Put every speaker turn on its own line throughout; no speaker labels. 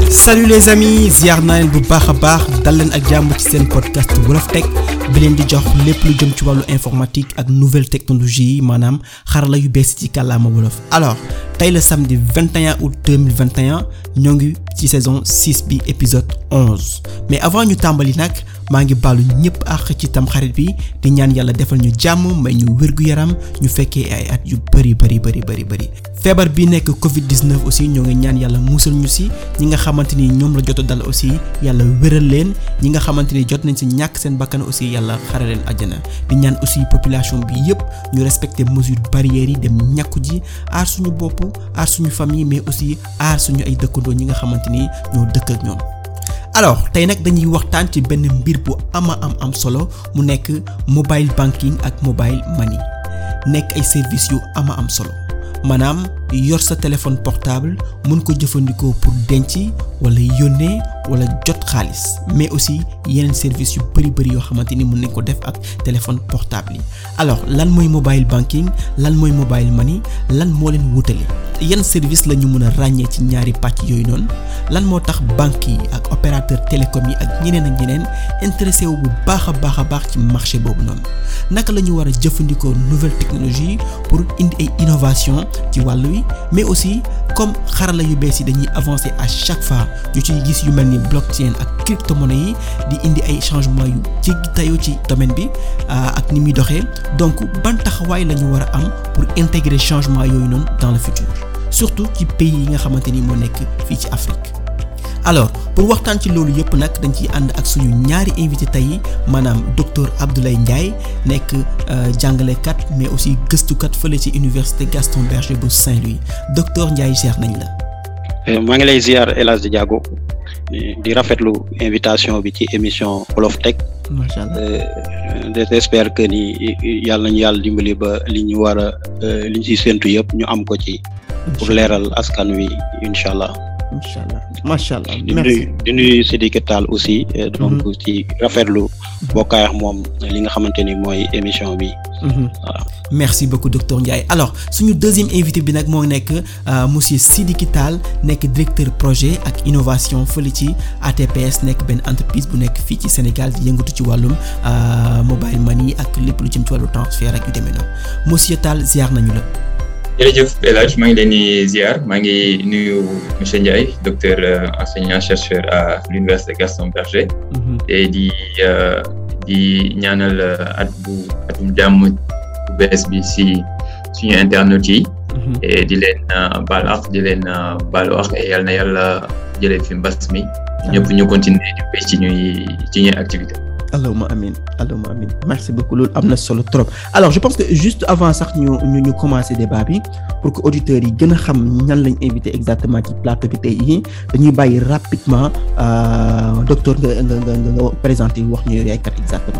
salut les amis ziar naa leen bu baax a baax dal leen ak jàmm ci seen podcast Wolof Tech bi leen di jox lépp lu jëm ci wàllu informatique ak nouvelle technologie yi maanaam xarala yu bees ci kàllaama wolof alors tey la samedi 21 août 2021 ñoo ngi ci saison 6 bi épisode 11 mais avant ñu tàmbali nag maa ngi baalu ñëpp àq ci tam xarit bi di ñaan yàlla defal ñu jàmm may ñu wér-gu-yaram ñu fekkee ay at yu bëri bëri bëri bëri bëri feebar bi nekk Covid 19 aussi ñoo ngi ñaan yàlla musal ñu si ñi nga xamante ni ñoom la jot a dal aussi yàlla wéral leen ñi nga xamante ni jot nañ si ñàkk seen bakkan aussi yàlla xare leen àjjana di ñaan aussi population bi yëpp ñu respecter mesures barrières yi dem ñàkku ji aar suñu bopp aar suñu famille mais aussi aar suñu ay dëkkandoo ñi nga xamante ni ñoo dëkk ak ñoom. alors tey nag dañuy waxtaan ci benn mbir bu ama am am solo mu nekk mobile banking ak mobile money nekk ay services yu ama am solo maanaam yor sa téléphone portable mën ko jëfandikoo pour denc wala yónnee wala jot xaalis mais aussi yeneen services yu bari bari yoo xamante ni mën nañ ko def ak téléphone portable yi alors lan mooy mobile banking lan mooy mobile money lan moo leen wutale yan service la ñu mën a ràññee ci ñaari pàcc yooyu noonu lan moo tax banques yi ak opérateur télécom yi ak ñeneen ak ñeneen intéressé wu bu baax a baax a baax ci marché boobu noonu naka la ñu war a jëfandikoo nouvelle technologie pour indi ay innovation ci wàllu wi mais aussi comme xarala yu bees yi dañuy avancer à chaque fois ñu ciy gis yu mel ni blockchain ak cryptomonnaie yi di indi ay changements yu jéggi tayoo ci domaine bi ak ni muy doxee donc ban taxawaay la ñu war a am pour intégrer changement yooyu noonu dans le futur surtout ci pays yi nga xamante ni moo nekk fii ci Afrique alors pour waxtaan ci loolu yëpp nag dañ ciy ànd ak suñu ñaari invité tey maanaam docteur Abdoulaye Ndiaye nekk jàngalekat mais aussi gëstukat fële ci université Gaston Berger bu Saint-Louis docteur Ndiaye ziar nañ la.
maa ngi lay ziar El Hadj Diago di rafetlu invitation bi ci émission Wolof Tech.
macha allah
j'espère que ni yàlla nañu yàlla dimbali ba li ñu war a li ñu siy séntu yëpp ñu am ko ci. pour leeral askan wi incha allah.
incha allah macha allah
di nuyu di nuyu Sidiki Tall aussi. donc ci rafetlu bokkaay ak moom li nga xamante ni mooy émission bi.
voilà merci beaucoup docteur Ndiaye alors suñu deuxième invité bi nag moo nekk monsieur Sidiki Tall nekk directeur projet ak innovation fële ci ATPS nekk benn entreprise bu nekk fii ci Sénégal di yëngatu ci wàllum mobile money ak lépp lu jëm ci wàllu transfert ak yu demee noonu monsieur Tall ziar nañu la.
jërëjëf El Hadj maa ngi leen di ziar maa ngi nuyu monsieur Ndiaye docteur enseignant chercheur à l'université Gaston Berger. te di di ñaanal at bu atum jàmm bu bees bi si suñu internautes yi. et di leen baal ak di leen baalu ak yal na yàlla jëlee fi mbas mi. ñëpp ñu continuer di béy ci ñuy ci ñuy activité
allahumma amin allahumma amin merci beaucoup loolu am na solo trop alors je pense que juste avant sax ñu ñu ñu commencer débat bi pour que auditeurs yi gën a xam ñan lañ invité exactement ci plateau bi tey yi dañuy bàyyi rapidement docteur nga nga nga nga présenter wax ñu yaay kat exactement.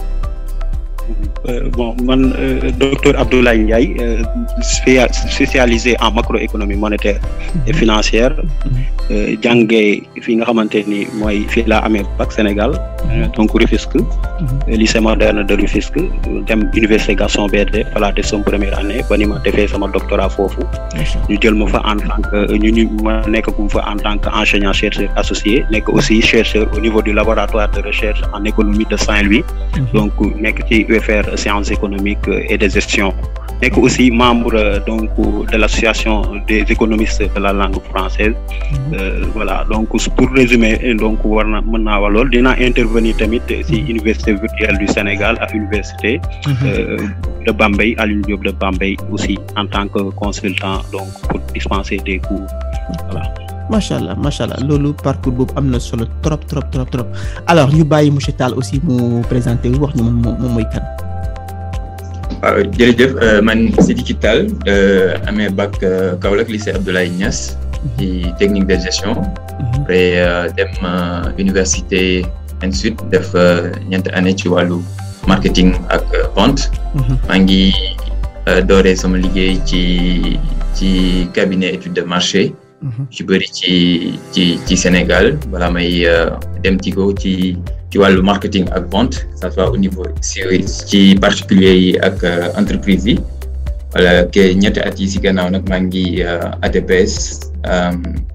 bon man docteur Abdoulaye Ndiaye spécialisé en macroéconomie monétaire et financière jàngee fi nga xamante ni mooy fii laa amee bac Sénégal donc Rufisque lycée moderne de Rufisque dem université Gaston Berger voilà def sama première année ba ni ma defee sama doctorat foofu ñu jël ma fa en tant que ñu ñu ma nekk gu fa en tant que enseignant chercheur associé nekk aussi chercheur au niveau du laboratoire de recherche en économie de Saint-Louis donc nekk ci UFR sciences économiques et de gestion nekk aussi membre donc de l'association des économistes de la langue française voilà donc pour résumer donc war na mën naa wax loolu dinaa intervenir tamit ci université virtuelle du Sénégal ak université de Bambey Alioune Diop de Bambey aussi en tant que consultant donc pour dispenser des cours voilà
macha allah macha allah loolu parcours boobu am na solo trop trop trop trop alors ñu bàyyi monsieur Tall aussi mu présenter wax ñu moom moom mooy kan.
waaw jërëjëf man Sidiki Tall amee bac Kaolack lycée Abdoulaye Niass ci technique de gestion après dem université ensuite def ñeenti année ci wàllu marketing ak vente maa ngi dooree sama liggéey ci ci cabinet étude de marché ci bëri ci ci ci Sénégal balaa may dem Tigo ci ci wàllu marketing ak vente ça soit au niveau si ci particulier yi ak entreprise yi wala ke ñetti at yi si gannaaw nag maa ngi ATPS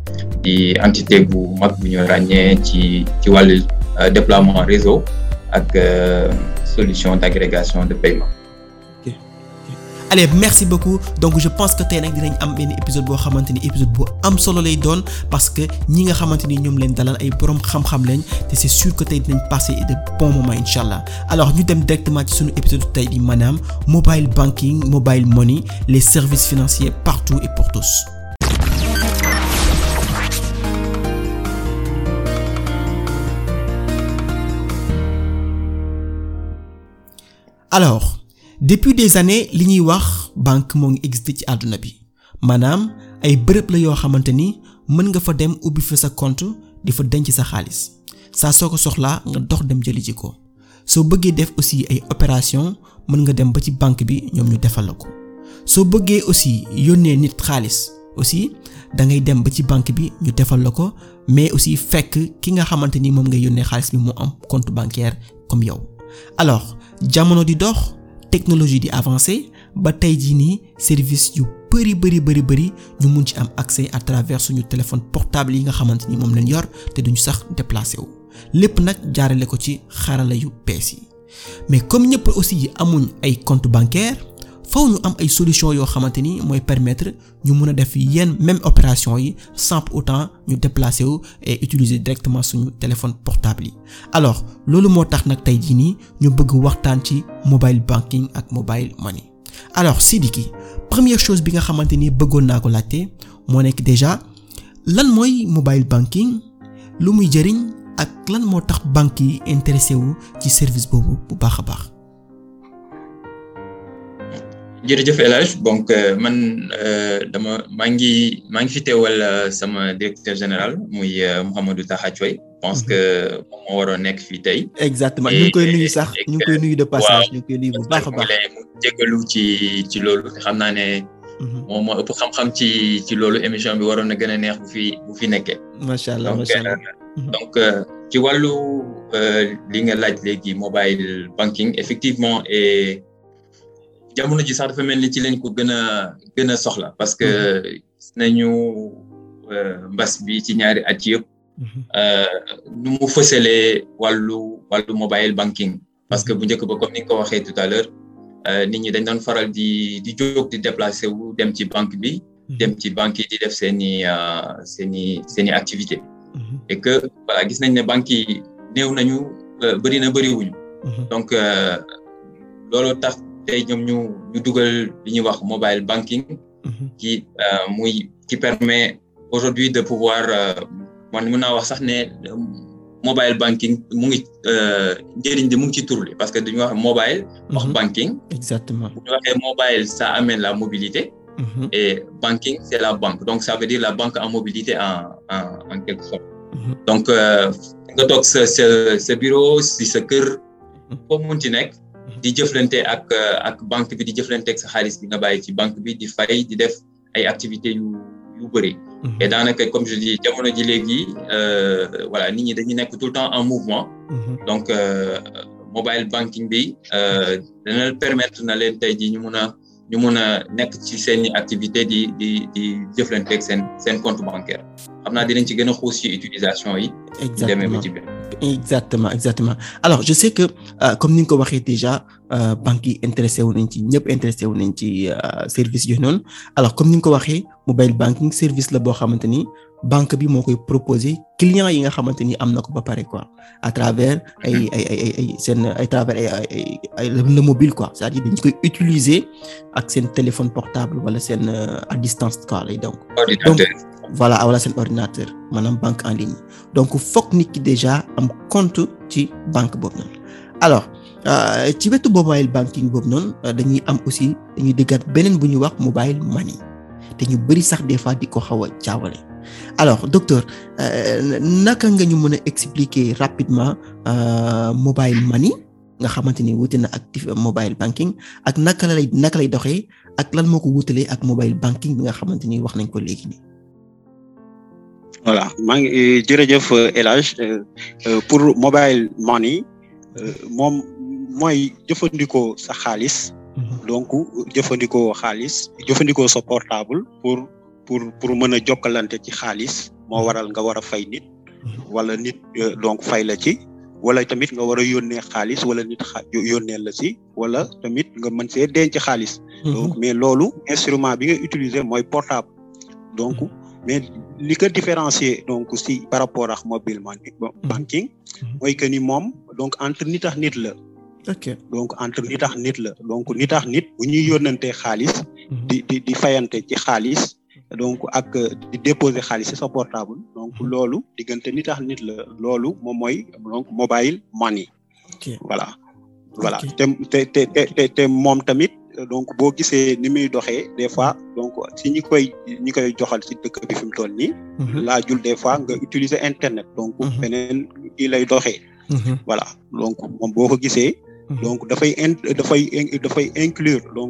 di entité bu mag bu ñu ràññee ci ci wàllu déploiement réseau ak solution d'agrégation de paiement.
allez merci beaucoup donc je pense que tey nag dinañ am benn épisode boo xamante ni épisode bu am solo lay doon parce que ñi nga xamante ni ñoom leen dalal ay boroom xam-xam lañ te c'est sûr que tey dinañ passer de bons moments incha allah alors ñu dem directement ci suñu épisode tey di maanaam mobile banking mobile money les services financiers partout et pour tous. alors. depuis des années li ñuy wax banque moo ngi existé ci àdduna bi maanaam ay bërëb la yoo xamante ni mën nga fa dem ubbi fa sa compte di fa denc sa xaalis saa soo ko soxlaa nga dox dem jëli ji ko soo bëggee def aussi ay opération mën nga dem ba ci banque bi ñoom ñu defal la ko soo bëggee aussi yónnee nit xaalis aussi da ngay dem ba ci banque bi ñu defal la ko mais aussi fekk ki nga xamante ni moom ngay yónnee xaalis bi mu am compte bancaire comme yow alors jamono di dox. technologie di avancer ba tey jii nii service yu bari bari bari bari ñu mun ci am accès à travers suñu téléphone portable yi nga xamante ni moom lañ yor te duñu sax déplacé wu lépp nag jaarale ko ci xarala yu bees yi mais comme ñëpp aussi yi amuñ ay compte bancaire faw ñu am ay solution yoo xamante ni mooy permettre ñu mun a def yenn même opération yi sans pour autant ñu déplacer wu et utiliser directement suñu téléphone portable yi alors loolu moo tax nag tey jii nii ñu bëgg waxtaan ci mobile banking ak mobile money alors Sidiki première chose bi nga xamante ni bëggoon naa ko laajte moo nekk déjà lan mooy mobile banking lu muy jëriñ ak lan moo tax banque yi intéressé wu ci service boobu bu baax a baax.
jërëjëf El Hadj donc man dama maa ngi maa ngi fi teewal sama directeur général muy Mouhamadou Taha Thioye pense que moom moo waroon nekk fii tey.
exactement ñu ngi koy nuyu sax ñu ngi koy nuyu de passage ñu ngi koy nuyu bu baax a baax
mu jégalu ci ci loolu xam naa ne. moom moo ëpp xam-xam ci ci loolu émission bi waroon na gën a neex bu fi bu fi nekkee.
macha allah macha allah
donc ci wàllu li nga laaj léegi mobile banking effectivement et. jamono ji sax dafa mel ni ci lañ ko gën a gën a soxla parce que gis nañu mbas bi ci ñaari at yëpp nu mu fësalee wàllu wàllu mobile banking parce que bu njëkk ba comme ni nga ko waxee tout à l'heure nit ñi dañ doon faral di di jóg di déplacer wu dem ci banque bi dem ci banque yi di def seeni seeni seeni activité et que voilà gis nañ ne banques yi néew nañu bëri na bëriwuñu donc loolu tax tey ñoom ñu ñu dugal li ñuy wax mobile banking qui muy qui permet aujourd'hui de pouvoir man mën naa wax sax ne mobile banking mu ngi njëriñ di mu ngi ci tur li parce que dañuy wax mobile wax banking
exactement
bu ñu waxee mobile ça amène la mobilité et banking c'est la banque donc ça veut dire la banque en mobilité en en en quelque sorte donc nga toog sa sa sa bureau si sa kër foo mun ci nekk di jëflante ak ak banque bi di jëflante ak sa xaalis bi nga bàyyi ci banque bi di fay di def ay activités yu yu bëri. et daanaka comme je dis jamono ji léegi voilà nit ñi dañuy nekk tout le temps en mouvement. donc mobile banking bi dana permettre na leen tey jii ñu mun a ñu mun a nekk ci seen activité di di di jëflante ak seen seen compte bancaire xam naa dinañ ci gën a xuus ci utilisation yi.
exactement exactement exactement alors je sais que euh, comme ni nga ko waxee déjà euh, banques yi intéressé wu nañ ci ñëpp intéressé wu nañ ci service yooyu noonu alors comme ni nga ko waxee mobile banking service la boo xamante ni banque bi moo koy proposer clients yi nga xamante ni am na ko ba pare quoi à travers ay ay ay ay seen à travers ay ay ay le mobile quoi c'est-à-dire dañ koy utiliser ak seen téléphone portable wala seen à distance quoi lay donc. donc voilà wala seen ordinateur maanaam banque en ligne donc fokk nit ki déjà am compte ci banque boobu noonu alors ci wetu mobile banking boobu noonu dañuy am aussi dañuy déggaat beneen bu ñuy wax mobile money te ñu bari sax des fois di ko xaw a jaawale alors docteur naka nga ñu mën a expliquer rapidement mobile money nga xamante ni wuute na actif mobile banking ak naka lay naka lay doxee ak lan moo ko wuutalee ak mobile banking bi nga xamante ni wax nañ ko léegi nii.
voilà maa ngi jërëjëf El Hadj pour mobile money moom mooy jëfandikoo sa xaalis. donc jëfandikoo xaalis jëfandikoo sa portable pour pour pour mën a jokkalante ci xaalis moo waral nga war a fay nit wala nit donc fay la ci wala tamit nga war a yónnee xaalis wala nit xa yónnee la ci wala tamit nga mën see denc xaalis donc mais loolu instrument bi nga utiliser mooy portable donc mais li ko différencier donc si par rapport ak mobile banking mooy que ni moom donc entre nit ak nit la
ok
donc entre nit ak nit la donc nit ak nit bu ñuy yónnantee xaalis di di di fayante ci xaalis donc ak di déposer xaalis ci sa portable donc loolu diggante nit ak nit la loolu moom mooy donc mobile money voilà voilà te te te te te moom tamit donc boo gisee ni muy doxee des fois donc si ñi koy ñi koy joxal ci dëkk bi fi mu toll nii laajul des fois nga utiliser internet donc beneen kii lay doxee voilà donc moom boo ko gisee donc dafay in dafay dafay inclure donc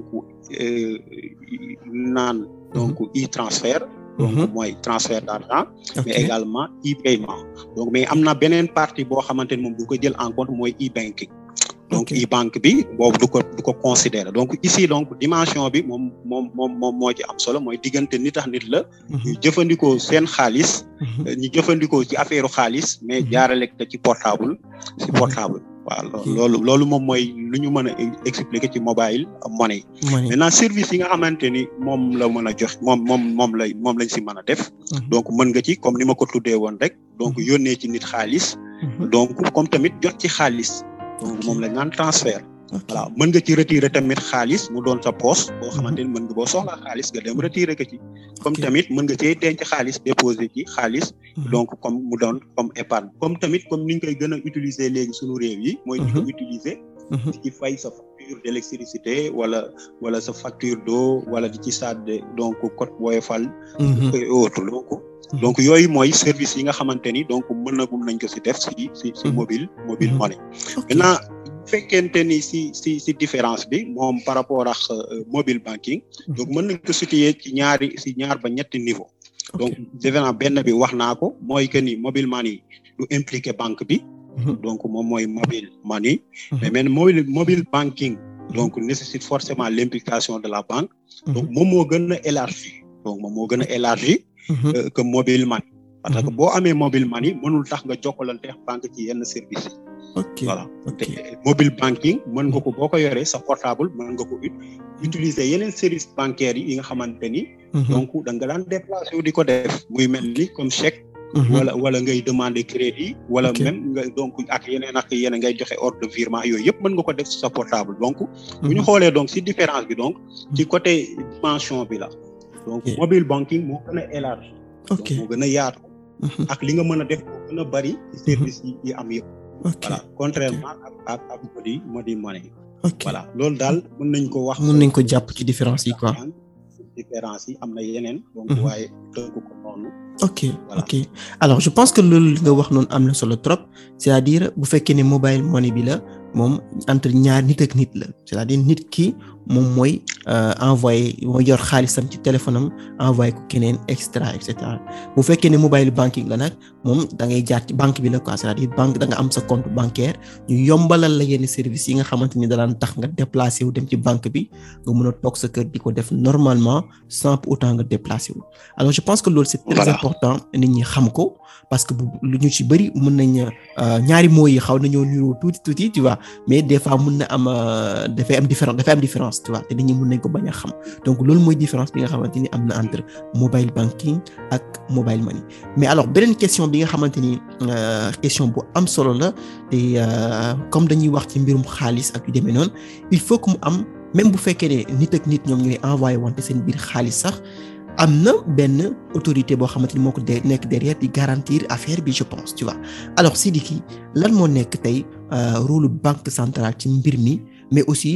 naan donc e-transfert donc mooy transfert d'argent mais également e-paiement donc mais am na beneen partie boo xamante ni moom du ko jël en compte mooy e-banking donc e-banque bi boobu du ko du ko considérer donc ici donc dimension bi moom moom moom moom moo ci am solo mooy diggante nit ak nit la ñu jëfandikoo seen xaalis ñu jëfandikoo ci affaire xaalis mais jaarale ko ci portable ci portable waaw loolu loolu moom mooy lu ñu mën a expliquer ci mobile money maintenant service yi nga xamante ni moom la mën a jox moom moom moom lay moom lañ si mën a def donc mën nga ci comme ni ma ko tuddee woon rek donc yónnee ci nit xaalis donc comme tamit jot ci xaalis donc moom lañ naan transfert voilà mën nga ci retirer tamit xaalis mu doon sa poche boo xamante ni mën nga boo soxlaa xaalis nga dem retirer ko ci comme tamit mën nga cee denc xaalis déposer ci xaalis donc comme mu doon comme épargne comme tamit comme ni ñu koy gën a utiliser léegi suñu réew yi mooy di ko utiliser di ci fay sa facture d'électricité wala wala sa facture d'eau wala di ci sàdde donc code Woyofal et autres donc donc yooyu mooy service yi nga xamante ni donc mën na gum nañ ko si def si si si mobile mobile money maintenant fekkente ni si si si différence bi moom par rapport ak mobile banking donc mën nañ ko situer ci ñaari si ñaar ba ñetti niveau donc defe naa benn bi wax naa ko mooy que ni mobile money du impliqué banque bi donc moom mooy mobile money mais men mobile mobile banking donc nécessite forcément l'implication de la banque donc moom moo gën a élargi donc moom moo gën a élargi que mobile money parce que boo amee mobile money mënul tax nga jokkalante banque ci yenn service yi
ok
voilà te mobile banking mën nga ko boo ko yoree sa portable mën nga ko utiliser yeneen service bancaires yi nga xamante ni donc da nga daan déplacé wu di ko def muy mel ni comme chèque wala wala ngay demander crédit wala même nga donc ak yeneen ak yeneen ngay joxe ordre de virement yooyu yëpp mën nga ko def ci sa portable donc bu ñu xoolee donc ci différence bi donc ci côté dimension bi la donc mobile banking moo gën a élargi
ok
moo gën a yaatu ak li nga mën a def moo gën a bari ci service yi yi am yëpp voilà contrairement ak ak ak modi modi money
ok
voilà loolu daal mën nañ ko wax
mën nañ ko jàpp ci différence yi quoi
différence yi am na yeneen donc waaye tënk ko noonu
ok ok alors je pense que loolu nga wax noonu am na solo trop c'est-à-dire bu fekkee ne mobile money bi la moom entre ñaar nit ak nit la c'est-à-dire nit ki moom mooy envoyé mooy yor xaalisam ci téléphone am envoyé ko keneen extra et cetera bu fekkee ne mobile banking la nag moom da ngay jaar ci banque bi la quoi c'est-à-dire banque da nga am sa compte bancaire ñu yombalal la yenn service yi nga xamante ni da daan tax nga déplacé wu dem ci banque bi nga mën a toog sa kër di ko def normalement sans pour autant nga déplacé wu alors je pense que loolu c'est très important nit ñi xam ko parce que bu lu ñu ci bëri mën nañ ñaari mots yi xaw nañoo niroo tuuti tuuti tu vois mais des fois mën na am dafay am différence dafay am différence tu vois te nit ñi mën nañ ko bañ a xam donc loolu mooy différence bi nga xamante ni am na entre mobile banking ak mobile money mais alors beneen question bi nga xamante ni question bu am solo la te comme dañuy wax ci mbirum xaalis ak yu demee noonu il faut que mu am même bu fekkee ne nit ak nit ñoom ñooy envoyé wante seen biir xaalis sax am na benn autorité boo xamante ni moo ko de nekk derrière di garantir affaire bi je pense tu vois alors Sidiki lan moo nekk tey rôle banque centrale ci mbir mi mais aussi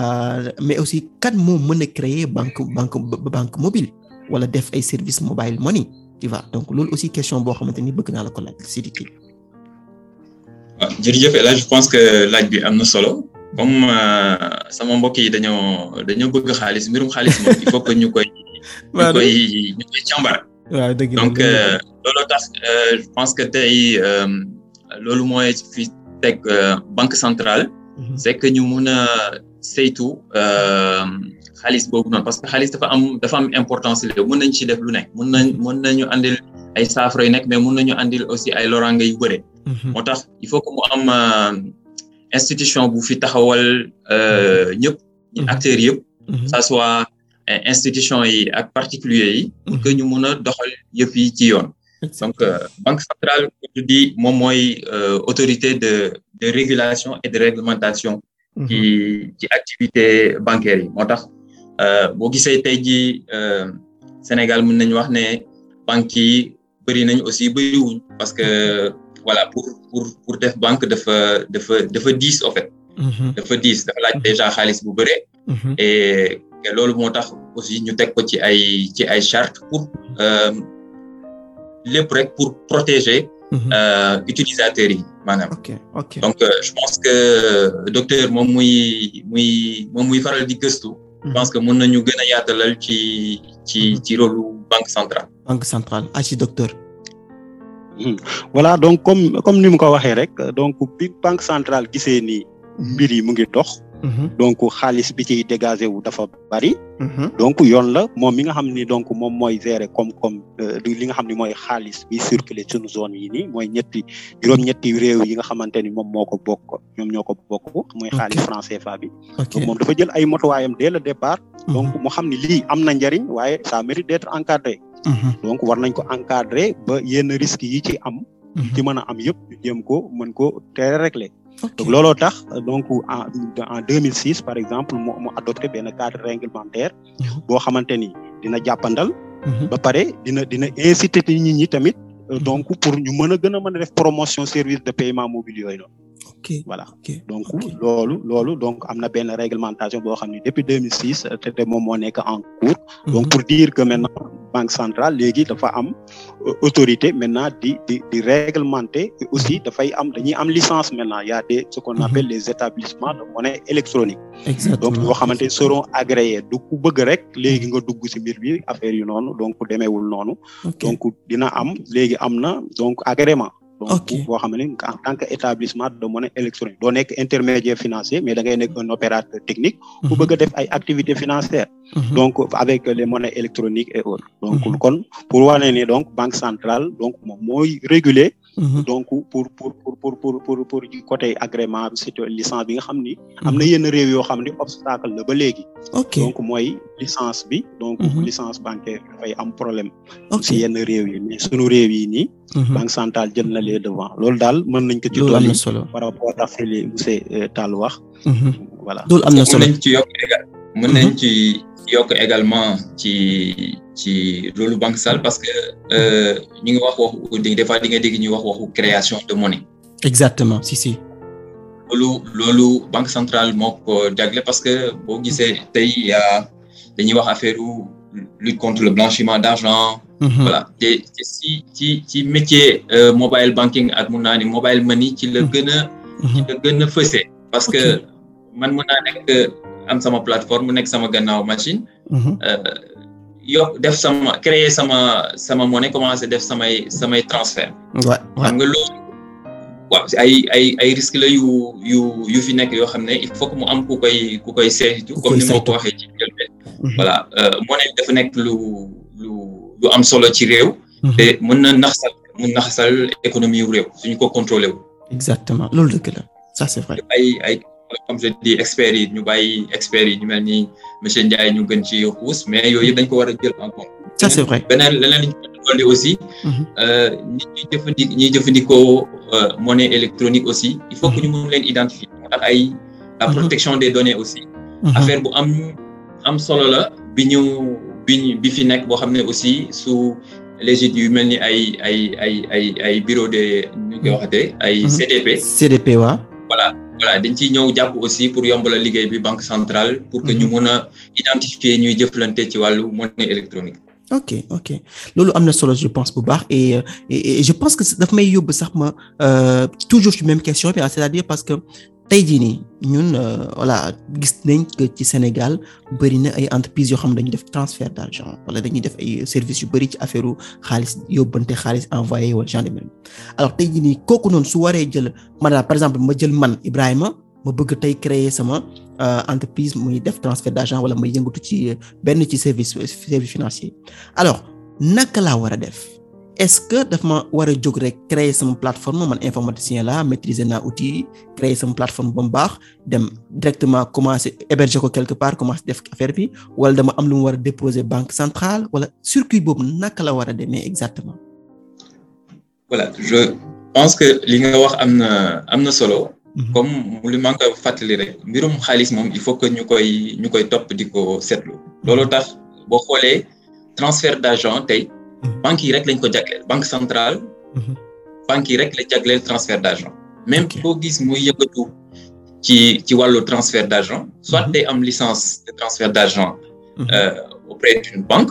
mais aussi kan moo mën a créer banque banque banque mobile wala def ay service mobile money tu vois donc loolu aussi question boo xamante ni bëgg naa la ko laaj Sidiki.
waaw jërëjëf El Hadj je pense que laaj bi am na solo comme sama mbokk yi dañoo dañoo bëgg xaalis mbirum xaalis moom il faut que ñu koy. ñu koy ñu koy càmbar.
waaw dëgg
donc loolu tax je pense que tey loolu mooy fi teg banque centrale. c'est que ñu mun a saytu xaalis boobu noonu parce que xaalis dafa am dafa am importance la mën nañ ci def lu nekk mën nañ mën nañu andil ay saafara yu nekk mais mun nañu andil aussi ay loraange yu bëre. moo tax il faut que mu am institution bu fi taxawal ñëpp. acteurs yëpp. ça soit institution yi ak particulier yi. pour que ñu mun a doxal yëpp yi ci yoon. donc banque centrale je dis moom mooy autorité de de régulation et de réglementation. ci ci activité bancaire yi moo tax boo gisee tey jii Sénégal mën nañu wax ne banques yi bëri nañu aussi bëriwuñ parce que voilà pour pour pour def banque dafa dafa dafa diis en fait. dafa diis dafa laaj déjà xaalis bu bëre. et loolu moo tax aussi ñu teg ko ci ay ci ay chartes pour lépp rek pour protéger. utilisateurs yi maanaam.
ok ok
donc je pense que docteur moom muy muy moom muy faral di gëstu. je pense que mën nañu gën a yaatalal ci ci ci rôle banque centrale.
banque centrale ah ci docteur.
voilà donc comme comme ni mu ko waxee rek donc bi banque centrale gisee ni mbir yi mu ngi dox. donc xaalis bi ciy dégagé wu dafa bari. donc yoon la moom mi nga xam ni donc moom mooy gérer koom-koom li nga xam ni mooy xaalis bi circuler suñu zone yi nii mooy ñetti juróom-ñetti réew yi nga xamante ni moom moo ko bokk ñoom ñoo ko bokk mooy xaalis franc CFA bi. donc moom dafa jël ay motuwaayam dès le départ. donc mu xam ni lii am na njariñ waaye ça mérite d'être encadré. donc war nañ ko encadrer ba yenn risques yi ci am. ci mën a am yëpp ñu jéem ko mën ko teel régler. donc looloo tax donc en en 2006 par exemple mu mu adopté benn cadre réglementaire. boo xamante ni dina jàppandal. ba pare dina dina inciter nit ñi tamit. donc pour ñu mën a gën a mën a def promotion service de paiement mobile yooyu noonu.
ok
voilà
ok
donc loolu loolu donc am na benn réglementation boo xam ne depuis 2006 te te moom moo nekk en cours. donc pour dire que maintenant banque centrale léegi dafa am autorité maintenant di di di réglementer et aussi dafay am dañuy am licence maintenant y a des ce qu'on appelle les établissements de monnaie électronique.
exactement
donc yoo xamante ni seront agréés du ku bëgg rek léegi nga dugg ci mbir bi affaire yu noonu donc demeewul noonu. donc dina am léegi am na donc agrément. donc boo xam ne en tant que établissement de monnaie électronique doo nekk intermédiaire financier mais da ngay nekk un opérateur technique bu bëgg a def ay activités financières donc avec les monnaies électroniques et autres donc kon pour wane ni donc banque centrale donc moom mooy réguler donc pour pour pour pour pour pour pour côté agrément c'est licence bi nga xam ni am na yenn réew yoo xam ni obstacle la ba léegi donc mooy licence bi donc licence bancaire dafay am problème si yenn réew yi mais sunu réew yi nii banque centrale jël na les devant loolu daal mën nañ ko ci dolli par rapport ak li monsieur Tall wax voilà
loolu am na solo
mën nañ ci yokk égal mën nañ ci yokk également ci ci loolu banque centrale parce que ñu ngi wax waxu des fois di nga dégg ñuy wax waxu création de monnaie
exactement si si
loolu loolu banque centrale moo ko jagle parce que boo gisee tey yaa dañuy wax affaire lutte contre le blanchiment d'argent voilà te te si ci ci métier mobile banking ak mun naa ni mobile money ci la gën a ci la gën a fësee parce que man mun naa nekk am sama plateforme mu nekk sama gannaaw machine yokk def sama créer sama sama monnaie commencé def samay samay transfert xam nga loolu waaw ay ay ay risque la yu yu yu fi nekk yoo xam ne il faut que mu am ku koy ku koy saytu comme ni ma ko waxee ci njëlbeen voilà monnaie dafa nekk lu lu lu am solo ci réew te mën na naxsal mën naxsal économie yu réew suñu ko contrôlé wu
exactement loolu dëgg la ça c'est vrai
ay ay comme je dis experts yi ñu bàyyi experts yi ñu mel ni monsieur Ndiaye ñu gën ci xuus mais yooyu yëpp dañ ko war a jël en compte
ça c'est vrai
beneen leneen li ñu dolli aussi nit ñi jëfandik ñiy jëfandikoo monnaie électronique aussi il faut que ñu mën leen identifier ak ay la protection des données aussi affaire bu am am solo la bi ñu bi bi fi nekk boo xam ne aussi su légit yu mel ni ay ay ay ay ay bureau de ñu koy waxatee ay CDP
CDP waaw
voilà voilà dañ ciy ñëw jàpp aussi pour yombalal liggéey bi banque centrale pour que ñu mën a identifier ñuy jëflante ci wàllu monnaie électronique
ok ok loolu am na solo je pense bu baax et et je pense que daf may yóbbu sax ma toujours ci même question bi c'est-à-dire parce que tey jii nii ñun voilà gis nañ que ci Sénégal bëri na ay entreprises yoo xam ne dañuy def transfert d'argent wala dañuy def ay services yu bëri ci affaire xaalis yóbbante xaalis envoyé wala genre de même alors tey jii nii kooku noonu su waree jël maanaam par exemple ma jël man Ibrahima ma bëgg tey créer sama entreprise muy def transfert d'argent wala may yëngatu ci benn ci service service financier alors naka laa war a def est-ce que daf ma war a jóg rek créer sama plateforme man informaticien la maîtriser naa outil créer sama plateforme ba mu baax dem directement commencer héberger ko quelque part commencer def affaire bi wala dama am lu mu war a déposer banque centrale wala circuit boobu naka la war a demee exactement.
voilà je pense que li nga wax am na am na solo. comme li ma nga fàttali rek mbirum xaalis moom il faut que ñu koy ñu koy topp di ko seetlu. loolu tax boo xoolee transfert d'argent tey. banques yi rek lañ ko jagleel banque centrale. banques yi rek la jagleel transfert d'argent. même koo gis muy yëngatu ci ci wàllu transfert d'argent. soit day am licence de transfert d'argent. auprès d'une banque.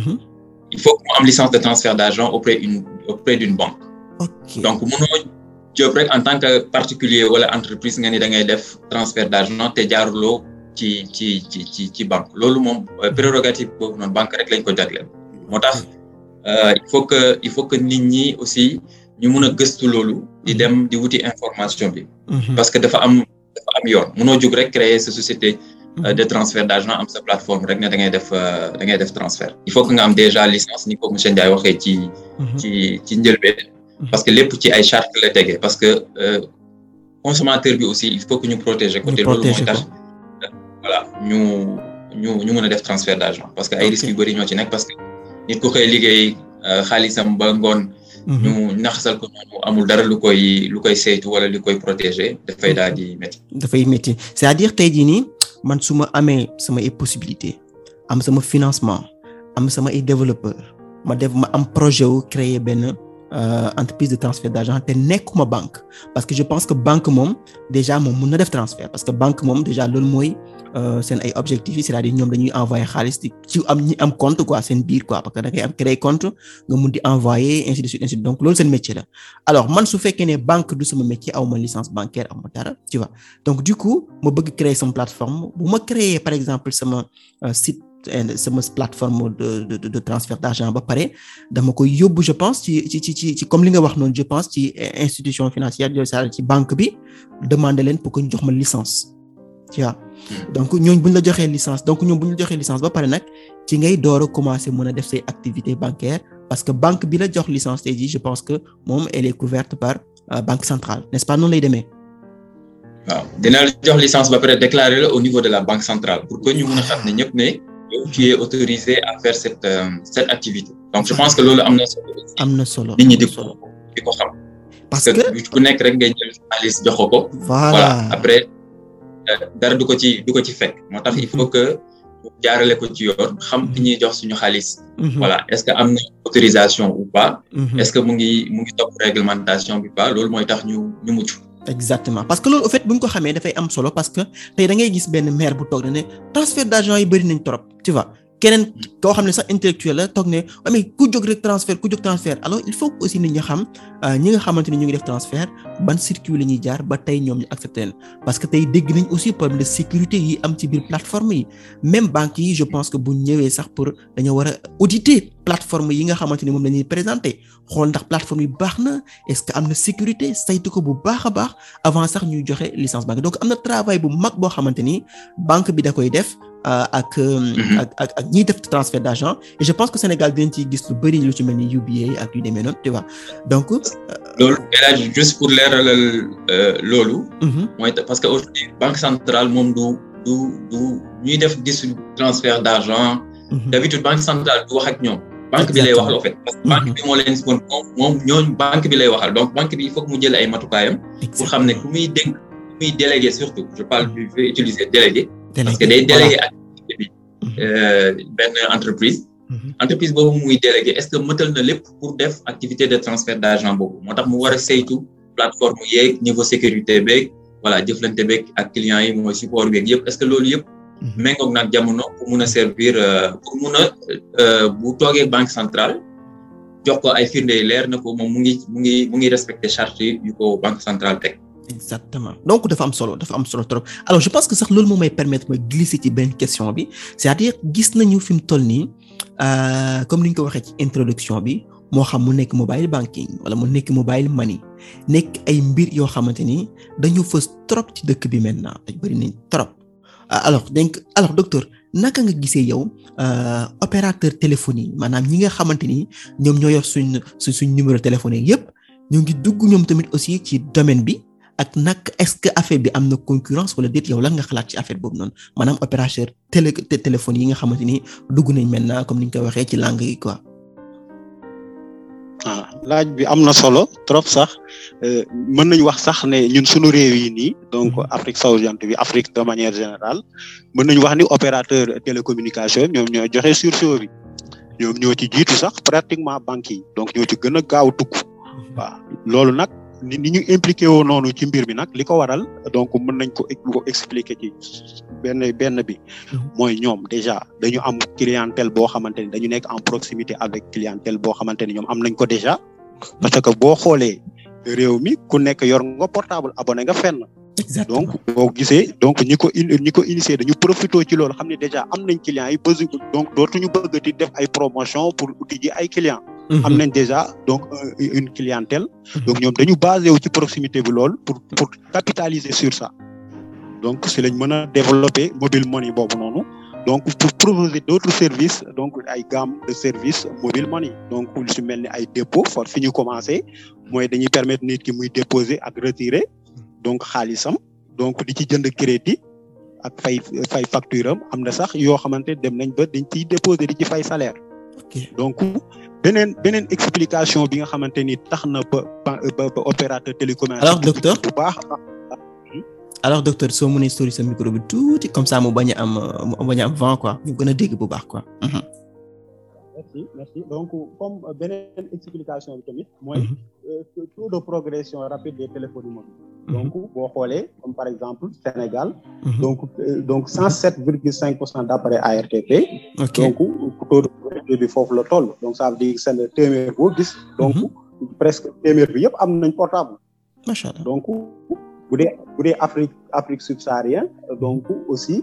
il faut que mu am licence de transfert d'argent auprès une auprès d'une banque. donc mënoo jóg rek en tant que particulier wala entreprise nga ni da ngay def transfert d'argent te jaaruloo ci ci ci ci ci banque loolu moom prérogative boobu noonu banque rek lañ ko jagleel moo tax. il faut que il faut que nit ñi aussi ñu mun a gëstu loolu di dem di wuti information bi. parce que dafa am dafa am yoon munoo jóg rek créer sa société. de transfert d'argent am sa plateforme rek ne da ngay def da ngay def transfert. il faut que nga am déjà licence ni ko monsieur Ndiaye waxee ci. ci ci njëlbeen. parce que lépp ci ay charte la tege parce que consommateur bi aussi il faut que ñu protéger ko. te loolu mooy tax voilà ñu ñu ñu mën a def transfert d'argent parce que ay risques yu bari ñoo ci nekk parce que. nit ku koy liggéey xaalisam ba ngoon. ñu naxasal ko noonu amul dara lu koy lu koy saytu wala lu koy protéger dafay daal di métti.
dafay métti c'est-à-dire tey jii nii man su ma amee sama ay possibilité am sama financement am sama ay développeur ma def ma am projet wu créer benn entreprise de transfert d'argent te nekkuma banque parce que je pense que banque moom déjà moom mun na def transfert parce que banque moom déjà loolu mooy. seen ay objectifs yi c'est-à-dire ñoom dañuy envoyer xaalis di ci am ñi am compte quoi seen biir quoi parce que da ngay am créer compte nga mun di envoyer ainsi de suite ainsi de suite donc loolu seen métier la alors man su fekkee ne banque du sama métier aw ma licence bancaire aw ma dara tu vois donc du coup ma bëgg créer sama plateforme bu ma créer par exemple sama site sama plateforme de de de transfert d'argent ba pare dama koy yóbbu je pense ci ci ci ci comme li nga wax noonu je pense ci institution financière c'est-à-dire ci banque bi demander leen pour que ñu jox ma licence tu vois donc ñooñu bu ñu la joxee licence donc ñoom bu ñu la joxee licence ba pare nag ci ngay door a commencer mën a def say activités bancaires parce que banque bi la jox licence tey jii je pense que moom elle est couverte par banque centrale n'est-ce pas noonu lay demee.
waaw dina la jox licence ba pare déclarer la au niveau de la banque centrale pour que ñu mën a xam ne ñëpp ne yow tu es autorisé à faire cette cette activité donc je pense que loolu am na solo.
am na solo
nit ñi di ko di ko xam.
parce que
ku nekk rek ngay jël xaalis jox ko.
voilà
après. dara du ko ci du ko ci fekk moo tax il faut que jaarale ko ci yoon xam fi ñuy jox suñu xaalis. voilà est-ce que am na autorisation ou pas. est-ce que mu ngi mu ngi topp réglementation bi pas loolu mooy tax ñu ñu mucc.
exactement parce que loolu au fait bu ñu ko xamee dafay am solo parce que tey da ngay gis benn maire bu toog ne ne transfert d'argent yi bari nañ trop tu vois. keneen koo xam ne sax intellectuel la toog ne mais ku jóg rek transfert ku jóg transfert alors il faut aussi nit ñi xam ñi nga xamante ni ñu ngi def transfert ban circuit la ñuy jaar ba tey ñoom ñu accepté leen parce que tey dégg nañ aussi problème de sécurité yi am ci biir plateforme yi même banques yi je pense que bu ñëwee sax pour dañoo war a auditer plateforme yi nga xamante ni moom la ñuy présenter xool ndax plateforme yi baax na est-ce que am na sécurité saytu ko bu baax a baax avant sax ñuy joxe licence banque donc am na travail bu mag boo xamante ni banque bi da koy def. ak ak ak ak ñiy def transfert d'argent et je pense que Sénégal dinañ ciy gis lu bari lu ci mel ni UBA ak yu demee noonu tu vois donc.
loolu élage juste pour leeralal loolu. mooy parce que aujourd'hui banque centrale moom du du du ñuy def gis transfert d'argent. d'habitude banque centrale du wax ak ñoom. banque bi lay waxal en fait. parce que banque bi moo leen spon moom moom ñooñu banque bi lay waxal donc banque bi il faut que mu jël ay matukaayam. pour xam ne ku muy dénk ku muy délégué surtout je parle je vais utiliser délégué. parce que day délégué activité bi benn entreprise entreprise boobu muy délégué est-ce que mëtal na lépp pour def activité de transfert d'argent boobu moo tax mu war a saytu plateforme yeeg niveau sécurité beeg voilà jëflante beeg ak clients yi mooy support beeg yëpp est-ce que loolu yëpp méngoog nag jamono pour mun a servir pour mun a bu toogee banque centrale jox ko ay firnde yu leer na ko moom mu ngi mu ngi mu ngi respecter charte yu ko banque centrale teg
exactement donc dafa am solo dafa am solo trop alors je pense que sax loolu moo may permettre ma glisser ci benn question bi c'est-à-dire gis nañu fi mu toll nii comme ni ñu ko waxee ci introduction bi moo xam mu nekk mobile banking wala mu nekk mobile money nekk ay mbir yoo xamante ni dañu fës trop ci dëkk bi maintenant dañ bari nañ trop alors donc alors docteur naka nga gisee yow opérateur téléphonie maanaam ñi nga xamante ni ñoom ñoo yor suñ suñ suñ numéro téléphone yépp ñu ngi dugg ñoom tamit aussi ci domaine bi ak nag est-ce que affaire bi am na concurrence wala déet yow lan nga xalaat ci affaire boobu noonu maanaam opérateur télé téléphone yi nga xamante ni dugg nañ maintenant comme ni ñu koy waxee ci langue yi quoi.
ah laaj bi am na solo trop sax mën nañu wax sax ne ñun suñu réew yi nii donc Afrique sowu-jant bi Afrique de manière générale mën nañu wax ni opérateur télécommunication ñoom ñoo joxe sursaut bi ñoom ñoo ci jiitu sax pratiquement banques yi donc ñoo ci gën a gaaw dugg waaw loolu nag ni ni ñu impliqué woo noonu ci mbir mi nag li ko waral donc mën nañ ko ko expliquer ci benn benn bi mooy ñoom déjà dañu am clientèle boo xamante ni dañu nekk en proximité avec clientèle boo xamante ni ñoom am nañ ko déjà parce que boo xoolee réew mi ku nekk yor nga portable abonné nga fenn donc boo gisee donc ñi ko ñi ko initié dañu profité ci loolu xam ne déjà am nañ clients yi besoin donc dootuñu bëgg di def ay promotion pour uti ji ay clients am nañ déjà donc une clientèle donc ñoom dañu basé wu ci proximité bi lool pour pour capitaliser sur ça donc si lañ mën a développer mobile money boobu noonu donc pour proposer d'autres services donc ay gamme de services mobile money donc lu si mel ni ay dépôt for fi ñu commencé mooy dañuy permettre nit ki muy déposer ak retirer donc xaalisam donc di ci jënd crédit ak fay fay facture am am na sax yoo xamante dem nañ ba dañ ciy déposer di ci fay salaire donc beneen beneen explication bi nga xamante ni tax na ba ba ba opérateur télécommunication
alors docteur
bu baax
alors docteur soo mënee sori sa micro bi tuuti comme ça mu bañ a am mu bañ a am vent quoi ñu gën a dégg bu baax quoi.
merci merci donc comme beneen explication bi tamit mooy taux de progression rapide des téléphones mobiles donc boo xoolee comme par exemple Sénégal donc donc cent sept virgule cinq pour cent d'appareils ARTP donc taux de progression bi foofu la toll donc ça veut dire seen téeméer boo gis donc presque téeméer bi yëpp am nañ portable
macha allah
donc bu dee bu dee Afrique Afrique subsaharienne donc aussi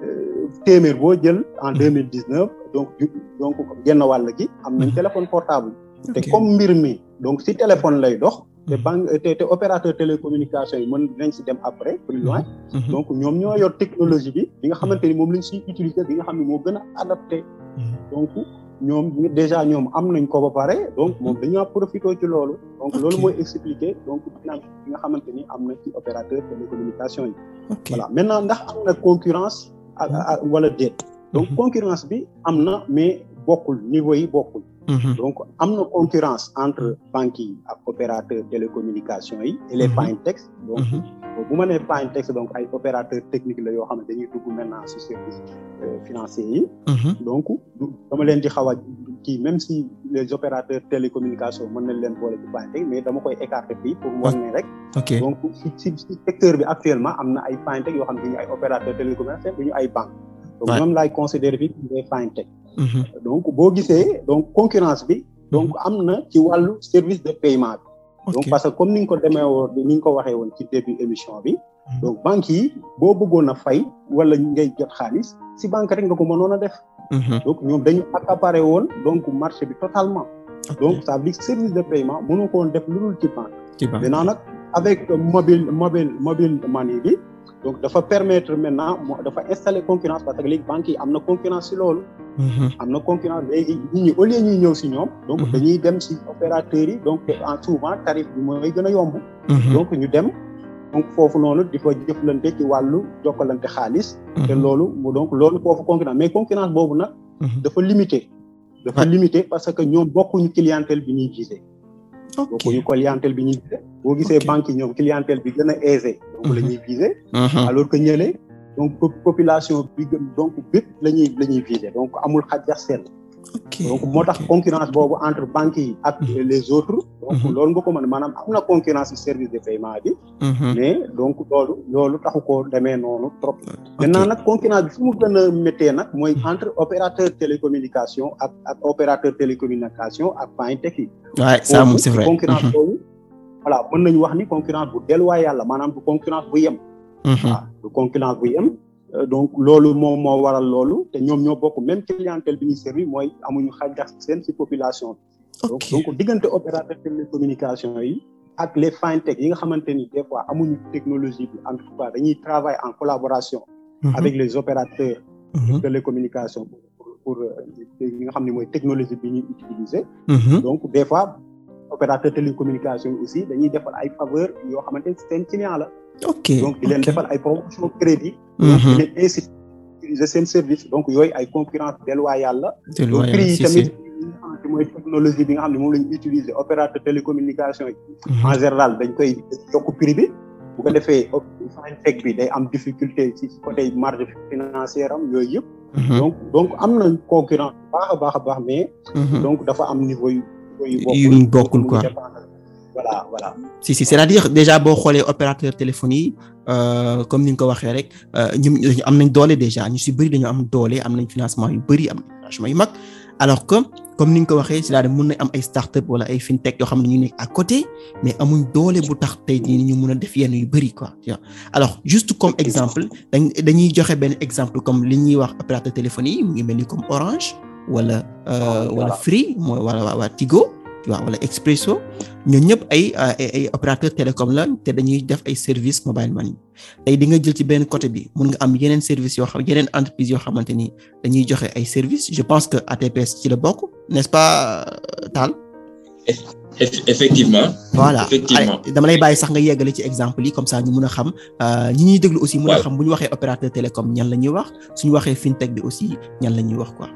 téeméer boo jël en deux mille dix neuf donc donc genn wàll gi am nañ téléphone portable te comme mbir mi donc si téléphone lay dox te banque te te opérateur télécommunication yi mën nañ si dem après plus loin donc ñoom ñoo yor technologie bi bi nga xamante ni moom lañ siy utiliser bi nga xam ne moo gën a adapté donc ñoom déjà ñoom am nañ ko ba pare donc moom dañoo profité ci loolu donc loolu mooy expliquer donc dynamique bi nga xamante ni am na ci opérateur télécommunication yi voilà maintenant ndax am na concurrence ak wala déet donc concurrence bi am na mais bokkul niveau yi bokkul donc am na concurrence entre banques yi ak opérateur télécommunication yi et les fintechs donc bu ma nee fintechs donc ay opérateur technique la yoo xam ne dañuy dugg maintenant ci service financier yi donc dama leen di xaw a kii même si les opérateurs télécommunication mën nañ leen boole ci fintech mais dama koy écarter fii pour wan ne rek donc ci ci ci secteur bi actuellement am na ay fintech yoo xam ne dañu ay opérateur télécommunication duñu ay banque donc ñoom laay considérer bi des fintech donc boo gisee donc concurrence bi donc am na ci wàllu service de paiement bi donc parce que comme ni nga ko demee woon ni nga ko waxee woon ci début émission bi donc banques yi boo bëggoon a fay wala ngay jot xaalis si banque rek nga ko mënoon a def donc ñoom dañu accaparé woon donc marché bi totalement donc ça veut dire service de paiement mënoo ko woon def lu dul ci banque maintenant nag avec mobile mobile mobile money bi donc dafa permettre maintenant dafa installer concurrence parce que léegi banques yi am na concurrence si loolu am na concurrence léegi nit ñi au lieu ñuy ñëw si ñoom donc dañuy dem si opérateurs yi donc en souvent tarif bi mooy gën a yomb donc ñu dem donc foofu noonu di fa jëflante ci wàllu jokkalante xaalis te loolu mu donc loolu foofu concurrence mais concurrence boobu nag dafa limité dafa limité parce que ñoom bokkuñu clientèle bi ñuy viser bokkuñu clientèle bi ñuy viser boo gisee banque yi ñoom clientèle bi gën a aisé donc la ñuy viser alors que ñële donc population bi gën donc bépp la ñuy la ñuy viser donc amul xàjjax seen donc moo tax concurrence boobu entre banques yi ak les autres donc loolu nga ko mën maanaam am na concurrence ci service de paiement bi mais donc loolu loolu taxu ko demee noonu trop maintenant nag concurrence bi fu mu gën a méttee nag mooy entre opérateur télécommunication ak ak opérateur télécommunication ak fintech yi
waaw ça moom c'est vrai
concurrence boobu voilà mën nañu wax ni concurrence bu déloyale la maanaam du concurrence bu yem waaw du concurrence bu yem donc loolu moom moo waral loolu te ñoom ñoo bokk même clientèle bi ñuy servi mooy amuñu xajax seen ci population bi donc donc diggante opérateur télécommunication yi ak les fintech yi nga xamante ni des fois amuñu technologie bi en tout cas dañuy travailler en collaboration avec les opérateurs télécommunication pour pour li nga xam ne mooy technologie bi ñuy utiliser donc des fois opérateur télécommunication aussi dañuy defal ay faveur yoo xamante ne seen client la
ok
donc di leen defal ay promotion crédit donc di leen inciter utiliser seen service donc yooyu ay concurrence déloyale la donc prix yi tamit mooy technologie bi nga xam ne moom la ñu utiliser opérateur télécommunication yi en général dañ koy yokk prix bi bu ko defee fintech bi day am difficulté ci côté marge financière am yooyu yëpp donc donc am nañ concurrence baax a baax a baax mais donc dafa am niveau yu
yu bokkul quoi
voilà voilà
si si c'est-à-dire déjà boo xoolee opérateur téléphone yi comme ni nga ko waxee rek ñun am nañ doole déjà ñu si bëri dañoo am doole am nañ financement yu bëri am nañ financement yu mag alors que comme ni nga ko waxee c'est-à-dire mën na am ay start-up wala ay fintech yoo xam ne ñu nekk à côté mais amuñ doole bu tax tey jii ñu mën a def yenn yu bëri quoi alors juste comme exemple dañ dañuy joxe benn exemple comme li ñuy wax opérateur téléphone yi mu ngi mel ni comme Orange wala wala Free mooy wala waa Tigo waaw wala Expresso ñoo ñëpp ay ay opérateur télécom la te dañuy def ay service mobile money tey di nga jël ci benn côté bi mun nga am yeneen service yoo xam yeneen entreprise yoo xamante ni dañuy joxe ay service je pense que ATPS ci la bokk n'est-ce pas Tall
effectivement
voilà
effectivement
dama lay bàyyi sax nga yeggale ci exemple yi comme ça ñu mun a xam ñi ñuy déglu aussi mun a xam bu ñu waxee opérateur télécom ñan la ñuy wax suñu waxee fintech bi aussi ñan la ñuy wax quoi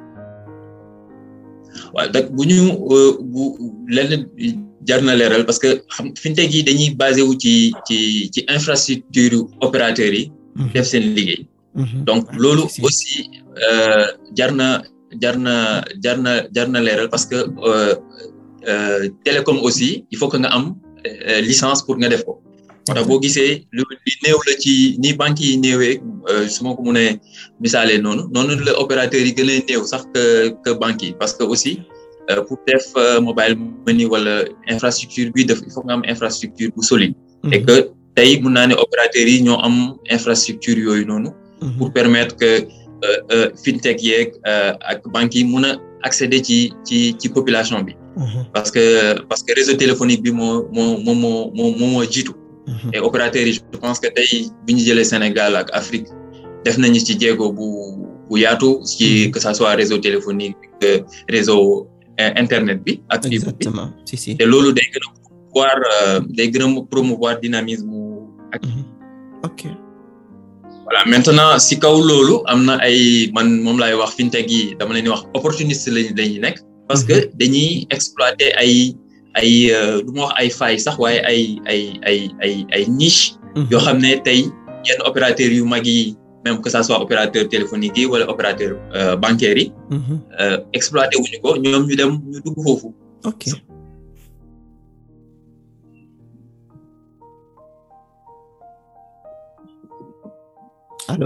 waaw donc bu ñu bu lenn jar na leeral parce que xam fintech yi dañuy basé wu ci ci ci infrastructure opérateurs yi. def seen liggéey. donc loolu aussi jar na jar na jar na jar na leeral parce que télécom aussi il faut que nga am licence pour nga def ko. moo tax boo gisee lu li néew la ci ni banques yi néewee su ma ko mënee misaalee noonu noonu la opérateurs yi gën a néew sax que que banques yi parce que aussi pour def mobile money wala infrastructure bi def il faut nga am infrastructure bu solide. et que tey mun naa ne opérateurs yi ñoo am infrastructure yooyu noonu. pour permettre que fintech yeeg ak banques yi mun a accéder ci ci ci population bi. parce que parce que réseau téléphonique bi moo moo moo moo moo moo jiitu. et opérateurs yi je pense que tey bi ñu jëlee Sénégal ak Afrique def nañu ci jéego bu bu yaatu ci que ça soit réseau téléphonique réseau internet bi ak fibre bi
si si
te loolu day gën a promouvoir day gën a promouvoir dynamisme ak
ok
voilà maintenant si kaw loolu am na ay man moom laay wax fintech yi dama leen di wax opportuniste lañ lañuy nekk parce que dañuy exploiter ay ay du ma wax ay failles sax waaye ay ay ay ay ay niche yoo xam ne tey yenn opérateurs yu mag yi même que ça soit opérateur téléphonique yi wala opérateur bancaire yi exploité wuñu ko ñoom ñu dem ñu dugg foofu
ok allo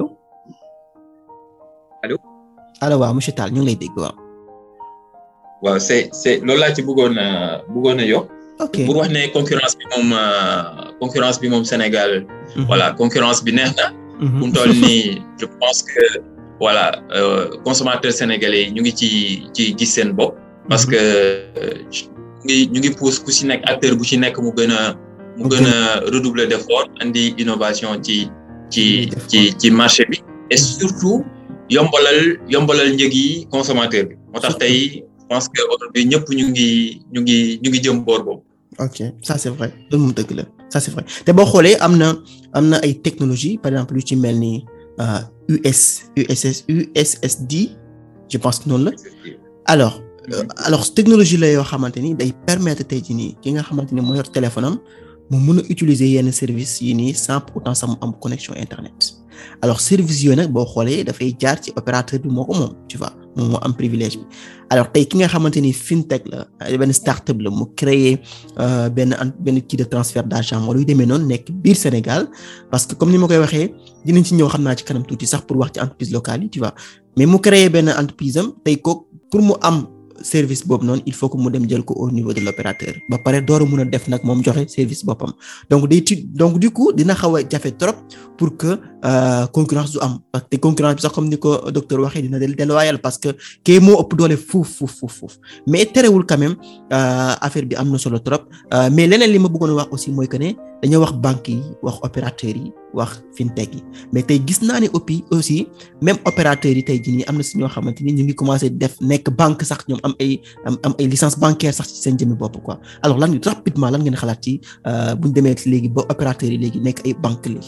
allo
allo waaw monsieur Tall ñu ngi lay dégg waaw
waaw c'est c'est loolu laa ci bëggoon a bëggoon a yokk
ok
pour wax ne concurrence bi moom concurrence bi moom Sénégal voilà concurrence bi neex na fu mu toll nii je pense que voilà consommateurs sénégalais ñu ngi ci ci gis seen bopp parce que ñu ngi ñu ngi pousse ku ci nekk acteur bu ci nekk mu gën a mu gën a redoubler d'effort andi innovation ci ci ci ci marché bi et surtout yombalal yombalal njëg yi consommateur bi moo tax tey je pense que aujourd'hui ñëpp ñu ngi ñu ngi ñu ngi jëm boor boobu.
ok ça c'est vrai loolu moom dëgg la ça c'est vrai te boo xoolee am na am na ay technologie par exemple yu ci mel ni US USS USSD je pense que noonu la alors alors technologie la yoo xamante ni day permettre tey jii nii ki nga xamante ni moo yor téléphone am mu mën a utiliser yenn service yi nii sans pour autant sax mu am connexion internet alors service yooyu nag boo xoolee dafay jaar ci opérateur bi moo ko moom tu vois moom moo am privilège bi alors tey ki nga xamante ni fintech la benn startup la mu créer benn benn kii de transfert d'argent wala yu demee noonu nekk biir Sénégal parce que comme ni ma koy waxee dinañ ci ñëw xam naa ci kanam tuuti sax pour wax ci entreprise locale yi tu vois mais mu créer benn entreprise am tey ko pour mu am service boobu noonu il faut que mu dem jël ko au niveau de l'opérateur ba pare door a mun a def nag moom joxe service boppam donc day ti donc du coup dina xaw a jafe trop pour que concurrence du am parce que concurrence bi sax comme ni ko docteur waxee dina déloyal parce que kii moo ëpp doole fuuf fuuf fuuf fuuf mais terewul quand même affaire bi am na solo trop mais leneen li ma bëggoon wax aussi mooy que ne dañoo wax banques yi wax opérateurs yi wax fintech yi mais tey gis naa ne aussi aussi même opérateurs yi tey jii nii am na si ñoo xamante ni ñu ngi commencé def nekk banque sax ñoom am ay am am ay licence bancaire sax ci seen jëmmi bopp quoi alors lan rapidement lan ngeen xalaat ci bu ñu demee léegi ba opérateurs yi léegi nekk ay banque léegi.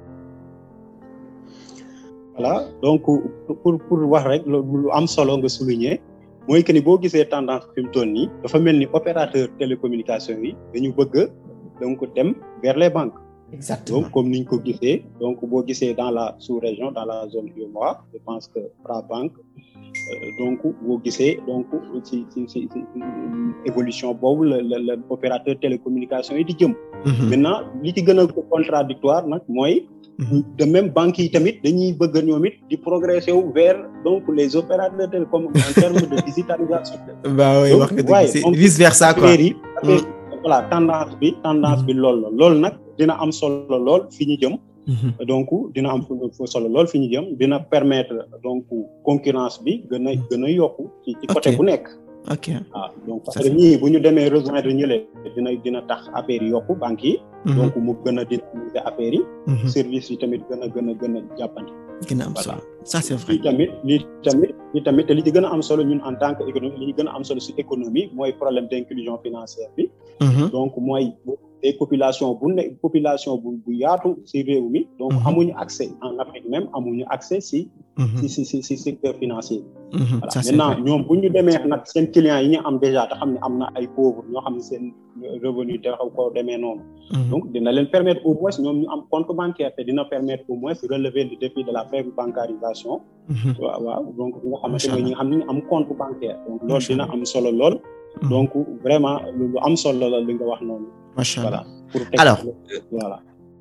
voilà donc pour pour wax rek lu am solo nga souligner mooy que ni boo gisee tendance fi mu toll nii dafa mel ni opérateur télécommunication yi dañu bëgg donc dem vers les banques.
exactement
donc comme ni ñu ko gisee donc boo gisee dans la sous-région dans la zone UEMOA je pense que Frabank donc boo gisee donc ci ci ci évolution boobu la la la opérateur télécommunication yi di jëm. maintenant li ci gën a contradictoire nag mooy. de même banques yi tamit dañuy bëgg ñoom it di progresser wu vers donc les opérateurs télécom en termes de digitalisation.
waaw wax nga dëgg c'est vice versa quoi.
voilà tendance bi tendance bi lool la loolu nag dina am solo lool fi ñu jëm. donc dina am solo lool fi ñu jëm dina permettre donc concurrence bi gën a gën a yokku. ci ci côté bu nekk.
ok
waaw donc parce que ñii bu ñu demee rejoindre ñële dina dina tax affaire yi yokku banques yi. donc mu gën a dynamiser affaire yi. service yi tamit gën a gën a gën a jàppandi.
gën a am solo ça c'est vrai.
lii tamit lii tamit lii tamit te li ci gën a am solo ñun en tant que économie li ñu gën a am solo si économie mooy problème d'inclusion financière bi. donc mooy des populations bu ne population bu bu yaatu si réew mi. donc amuñu accès en Afrique même amuñu accès si. si si si si secteur financier bi. voilà maintenant ñoom bu ñu demee nag seen clients yi ñu am déjà te xam ne am na ay pauvres ñoo xam ne seen revenu te xaw ko demee noonu. donc dina leen permettre au moins ñoom ñu am compte bancaire te dina permettre au moins relever le défi de la faible bancarisation. waaw waaw donc bi nga xamante ne ñi nga xam ne am compte bancaire. donc loolu dina am solo lool. donc vraiment lu am solo la li nga wax noonu.
macha allah
pour
alors
voilà.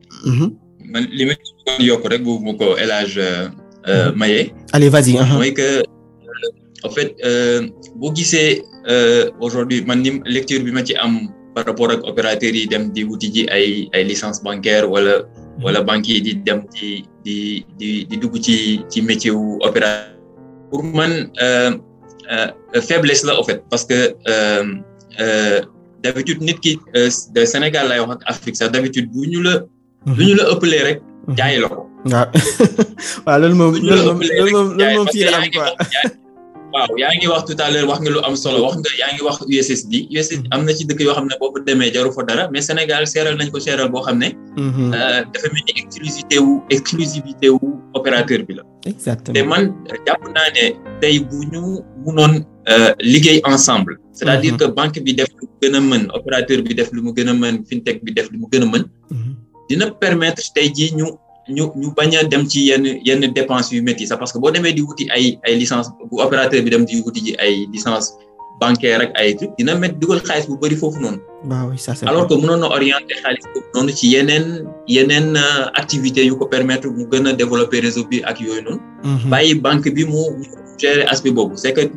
man li ma ci yokk rek bu mu ko El Hadj Maye.
allez vas-y.
mooy que en fait boo gisee aujourd'hui man ni lecture bi ma ci am par rapport ak opérateurs yi dem di wuti ji ay ay licence bancaire wala wala banques yi di dem di di di di dugg ci ci métier wu opérateur pour man faiblesse la en fait parce que d'habitude nit ki de Sénégal lay wax ak Afrique sax d'habitude bu ñu la lu ñu la ëppalee rek jaay la ko
waaw waaw loolu moom loolu moom loolu moom loolu moom fii la am quoi
waaw yaa ngi wax tout à l'heure wax nga lu am solo wax nga yaa ngi wax USSD USSD am na ci dëkk yoo xam ne boo fa demee jaru fa dara mais Sénégal seeral nañ ko seeral boo xam ne dafa mel ni exclusivité wu exclusivité wu opérateur bi la
exactement
te man jàpp naa ne tey bu ñu munoon liggéey ensemble c'est-à-dire que banque bi def lu mu gën a mën opérateur bi def lu mu gën a mën fintech bi def lu mu gën a mën dina permettre tey jii ñu ñu ñu bañ a dem ci yenn yenn dépenses yu métti sax parce que boo demee di wuti ay ay licence bu opérateur bi dem di wuti ji ay licence bancaire ak ay truc dina mettre dugal xaalis bu bëri foofu noonu.
waaw oui ça c'est
alors que mënoon na orienter xaalis boobu noonu ci yeneen yeneen activités yu ko permettre mu gën a développer réseau bi ak yooyu noonu. bàyyi banque bi mu gérer aspect boobu c'est que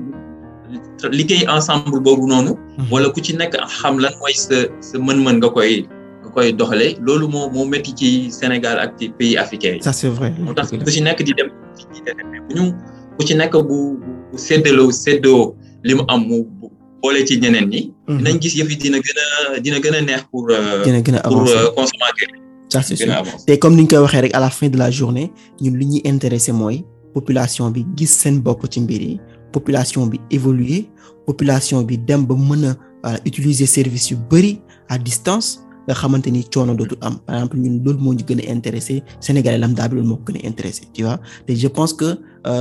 liggéey ensemble boobu noonu. wala ku ci nekk xam lan mooy sa sa mën-mën nga koy. koy doxalee loolu moo moo métti ci Sénégal ak ci pays africains yi.
ça c'est vrai.
moo tax ku ci nekk di dem ci bu ñu ku ci nekk bu bu séddaloo séddoo li mu am mu boole ci ñeneen ñi. dinañ gis yëf yi dina gën a dina gën a neex pour.
dina gën a
pour
avancer
consommateur
ça c'est
gën
sûr
a avancer.
te comme ni ñu koy waxee rek à la fin de la journée ñun li ñuy intéressé mooy population bi gis seen bopp ci mbir yi population bi évoluer population bi dem ba mën a voilà, utiliser service yu bari à distance. nga xamante ni coono dootul am par exemple ñun loolu moo ñu gën a intéressé Sénégalais lambda bi loolu moo ko gën a intéressé tu vois te je pense que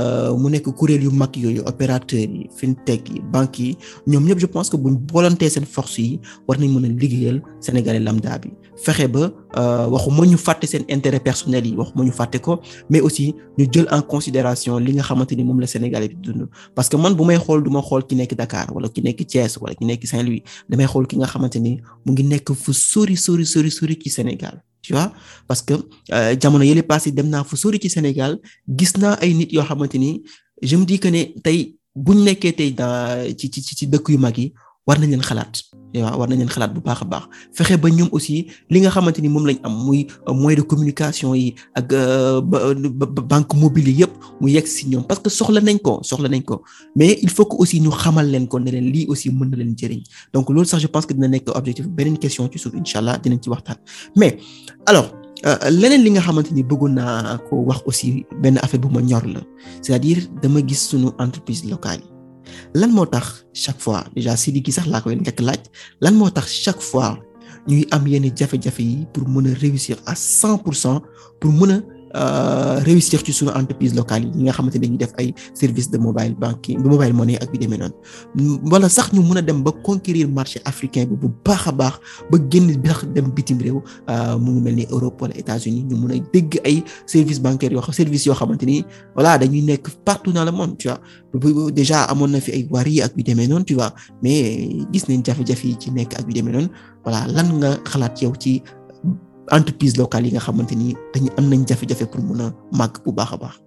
mu nekk kuréel yu mag yooyu opérateurs yi fintech yi banques yi ñoom ñëpp je pense que buñ boolantee seen force yi war nañ mën a liggéeyal Sénégalais lambda bi fexe ba waxuma ñu fàtte seen intérêt personnel yi waxuma ñu fàtte ko mais aussi ñu jël en considération li nga xamante ni moom la Sénégalais bi dund parce que man bu may xool du ma xool ki nekk Dakar wala ki nekk Thiès wala ki nekk Saint-Louis damay xool ki nga xamante ni mu ngi nekk fu sori sori sori sori ci Sénégal tu vois parce que jamono yële passé dem naa fu sori ci Sénégal gis naa ay nit yoo xamante ni je me dis que ne tey buñ nekkee tey dans ci ci ci dëkk yu mag yi war nañ leen xalaat waaw war nañ leen xalaat bu baax a baax fexe ba ñoom aussi li nga xamante ni moom lañ am muy moyen de communication yi ak banque mobile yi yëpp mu yegg si ñoom parce que soxla nañ ko soxla nañ ko mais il faut que aussi ñu xamal leen ko ne leen lii aussi mën na leen jëriñ donc loolu sax je pense que dina nekk objectif beneen question ci suuf incha allah dinañ ci waxtaan mais alors leneen li nga xamante ni bëggoon naa ko wax aussi benn affaire bu ma ñor la c'est-à-dire dama gis sunu entreprise locale yi lan moo tax chaque fois déjà Sidiki sax laa koy njëkk laaj lan moo tax chaque fois ñuy am yenn jafe-jafe yi pour mën a réussir à cent pour cent pour mën a réussir ci sunu entreprise locale yi nga xamante ne dañuy def ay services de mobile banking de mobile money ak bi demee noonu wala sax ñu mën a dem ba conquérir marché africain bi bu baax a baax ba génn bi sax dem bitim réew mu ngi mel ni Europe wala États-Unis ñu mën a dégg ay services bancaires yoo xam services yoo xamante ni voilà dañuy nekk partout dans le monde tu vois déjà amoon na fi ay Wari ak bi demee noonu tu vois mais gis nañ jafe-jafe yi ci nekk ak bi demee noonu voilà lan nga xalaat yow ci entreprise locale yi nga xamante ni dañu am nañ jafe-jafe pour mun a màgg bu baax a baax.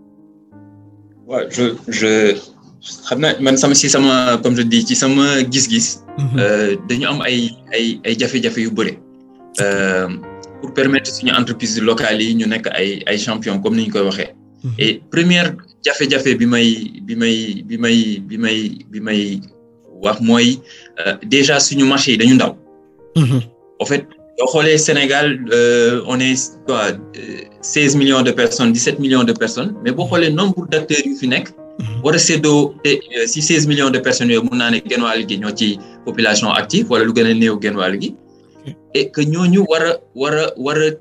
waaw je je xam naa man sama si sama comme je dis ci sama gis-gis. dañu am ay ay ay jafe-jafe yu bëri. pour permettre suñu entreprise locale yi ñu nekk ay ay champion comme ni ñu koy waxee. et première jafe-jafe bi may bi may bi may bi may bi may wax mooy déjà suñu marché yi dañu ndaw. en fait. boo xoolee Sénégal on est quoi seize millions de personnes dix-sept millions de personnes mais boo xoolee nombre d'acteurs yu fi nekk. war a séddoo si seize millions de personnes yooyu mun naa ne genn wàll gi ñoo ci population active wala lu gën a néew genn wàll gi. et que ñooñu war a war a war a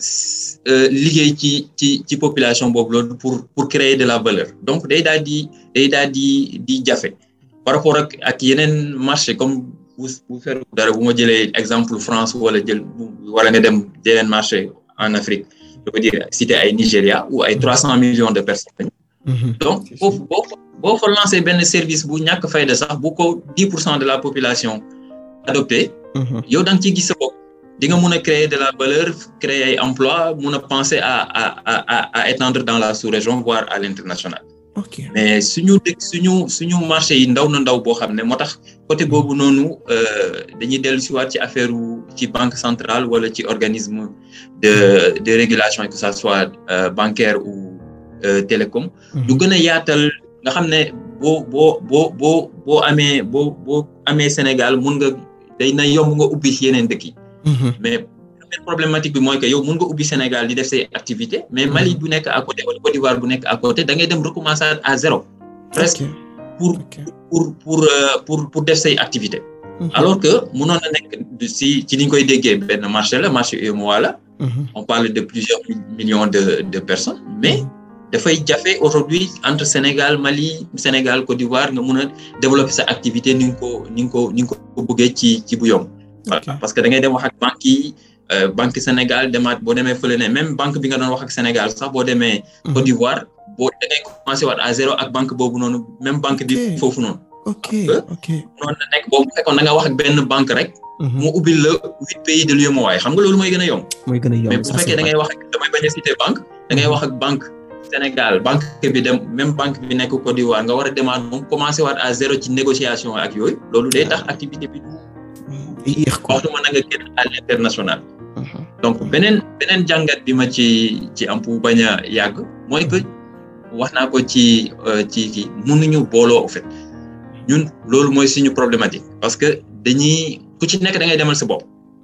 liggéey ci ci ci population boobu loolu pour pour créer de la valeur donc day daal di day daal di di jafe par rapport ak ak yeneen marché comme. bu bu fer dara bu ma jëlee exemple France wala jël wala nga dem yeneen marché en Afrique je veux dire cité ay Nigéria ou ay trois cent millions de personnes donc foofu boo boo fa lancé benn service bu ñàkk fayda sax bu ko dix pour cent de la population adopté yow da nga ciy gis sa bopp di nga mun a créer de la valeur créer ay emploi mun a penser à à à à étendre dans la sous-région voire à l'international
ok
mais suñu dëkk suñu suñu marché yi ndaw na ndaw boo xam ne moo tax côté boobu noonu dañuy dellu si waat ci affaire ci banque centrale wala ci organisme de de régulation que ça soit bancaire ou télécom. lu gën a yaatal nga xam ne boo boo boo boo boo amee boo boo amee Sénégal mun nga day na yomb nga ubbi ci yeneen dëkk yi. mais première problématique bi mooy que yow mun nga ubbi Sénégal di def say activité mais Mali bu nekk à côté wala Côte d'Ivoire bu nekk à côté da ngay dem recommencer à zéro. presque pour pour pour pour pour def say activité alors que mënoon na nekk si ci ni ñu koy déggee benn marché la marché UEMOA la. on parle de plusieurs millions de de personnes mais. dafay jafe aujourd'hui entre Sénégal Mali Sénégal Côte d'Ivoire nga mun a développer sa activité ni nga ko ni nga ko ni nga ko bëggee ci ci bu yomb. voilà parce que da ngay dem wax ak banques yi banque Sénégal demaat boo demee fële ne même banque bi nga doon wax ak Sénégal sax boo demee. Côte d'Ivoire boo da ngay commencé waat à zéro ak banque boobu noonu même banque bi foofu noonu.
ok ok
noonu la nekk boobu fekkoon da nga wax ak benn banque rek. mu ubbil la huit pays de l'UEMOA xam nga loolu mooy gën a yomb.
mooy gën a yomb
mais bu fekkee da ngay wax ak damay bañ a citer banque da ngay wax ak banque. Sénégal banque bi dem même banque bi nekk Côte d'Ivoire nga war a demaat moom commencé waat à zéro ci négociation ak yooyu loolu day tax activité bi du
yéex ko
waxtuma na nga génn à l'international donc beneen beneen jàngat bi ma ci ci am pour bañ a yàgg mooy que wax naa ko ci ci kii mënuñu booloo en fait ñun loolu mooy suñu problématique parce que dañuy ku ci nekk da ngay demal sa bopp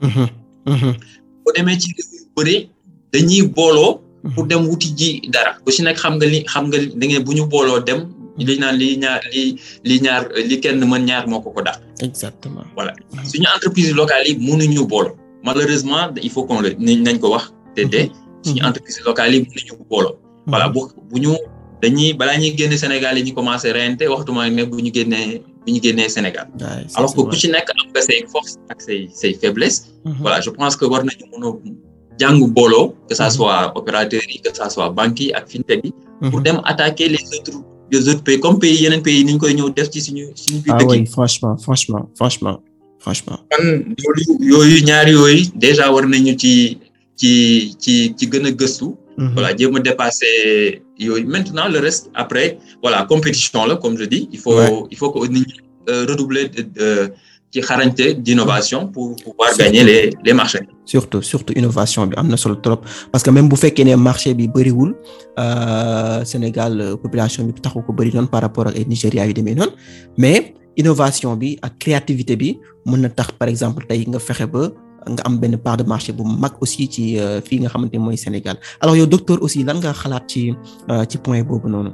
boo demee ci réew yu bëri dañuy booloo pour dem wuti ji dara ku ci nekk xam nga li xam nga da ngeen bu ñu booloo dem li naan li ñaar li li ñaar li kenn mën ñaar moo ko ko daax
exactement
voilà suñu entreprise locale yi mënuñu booloo malheureusement il faut qu'on le nañ ko wax te te suñu entreprise locale yi mënuñu booloo voilà bu bu ñu dañuy balaa ñuy génne Sénégal yi ñu commencé reyante waxtuma ne bu ñu génnee bu ñu génnee Sénégal alors que ku ci nekk am nga say force ak say say faiblesse voilà je pense que war nañu mën a jàng booloo que ça soit opérateurs yi que ça soit banques yi ak fintech yi pour dem attaquer les autres les autres pays comme pays yeneen pays ni ñu koy ñëw def ci suñu suñu biir dëkk
ah oui franchement franchement franchement franchement
man loolu yooyu ñaari yooyu déjà war nañu ci ci ci ci gën a gëstu voilà jéem a dépasser yooyu maintenant le reste après voilà compétition la comme je dis il faut il faut que nit ñi redoubler ci xarañte d'innovation pour pouvoir gagner les les marchés.
surtout surtout innovation bi am na solo trop parce que même bu fekkee ne marché bi bëriwul Sénégal population bi taxu ko bëri noonu par rapport ak ay Nigéria yu demee noonu mais innovation bi ak créativité bi mën na tax par exemple tey nga fexe ba nga am benn part de marché bu mag aussi ci fii nga xamante mooy Sénégal alors yow docteur aussi lan nga xalaat ci ci point boobu noonu.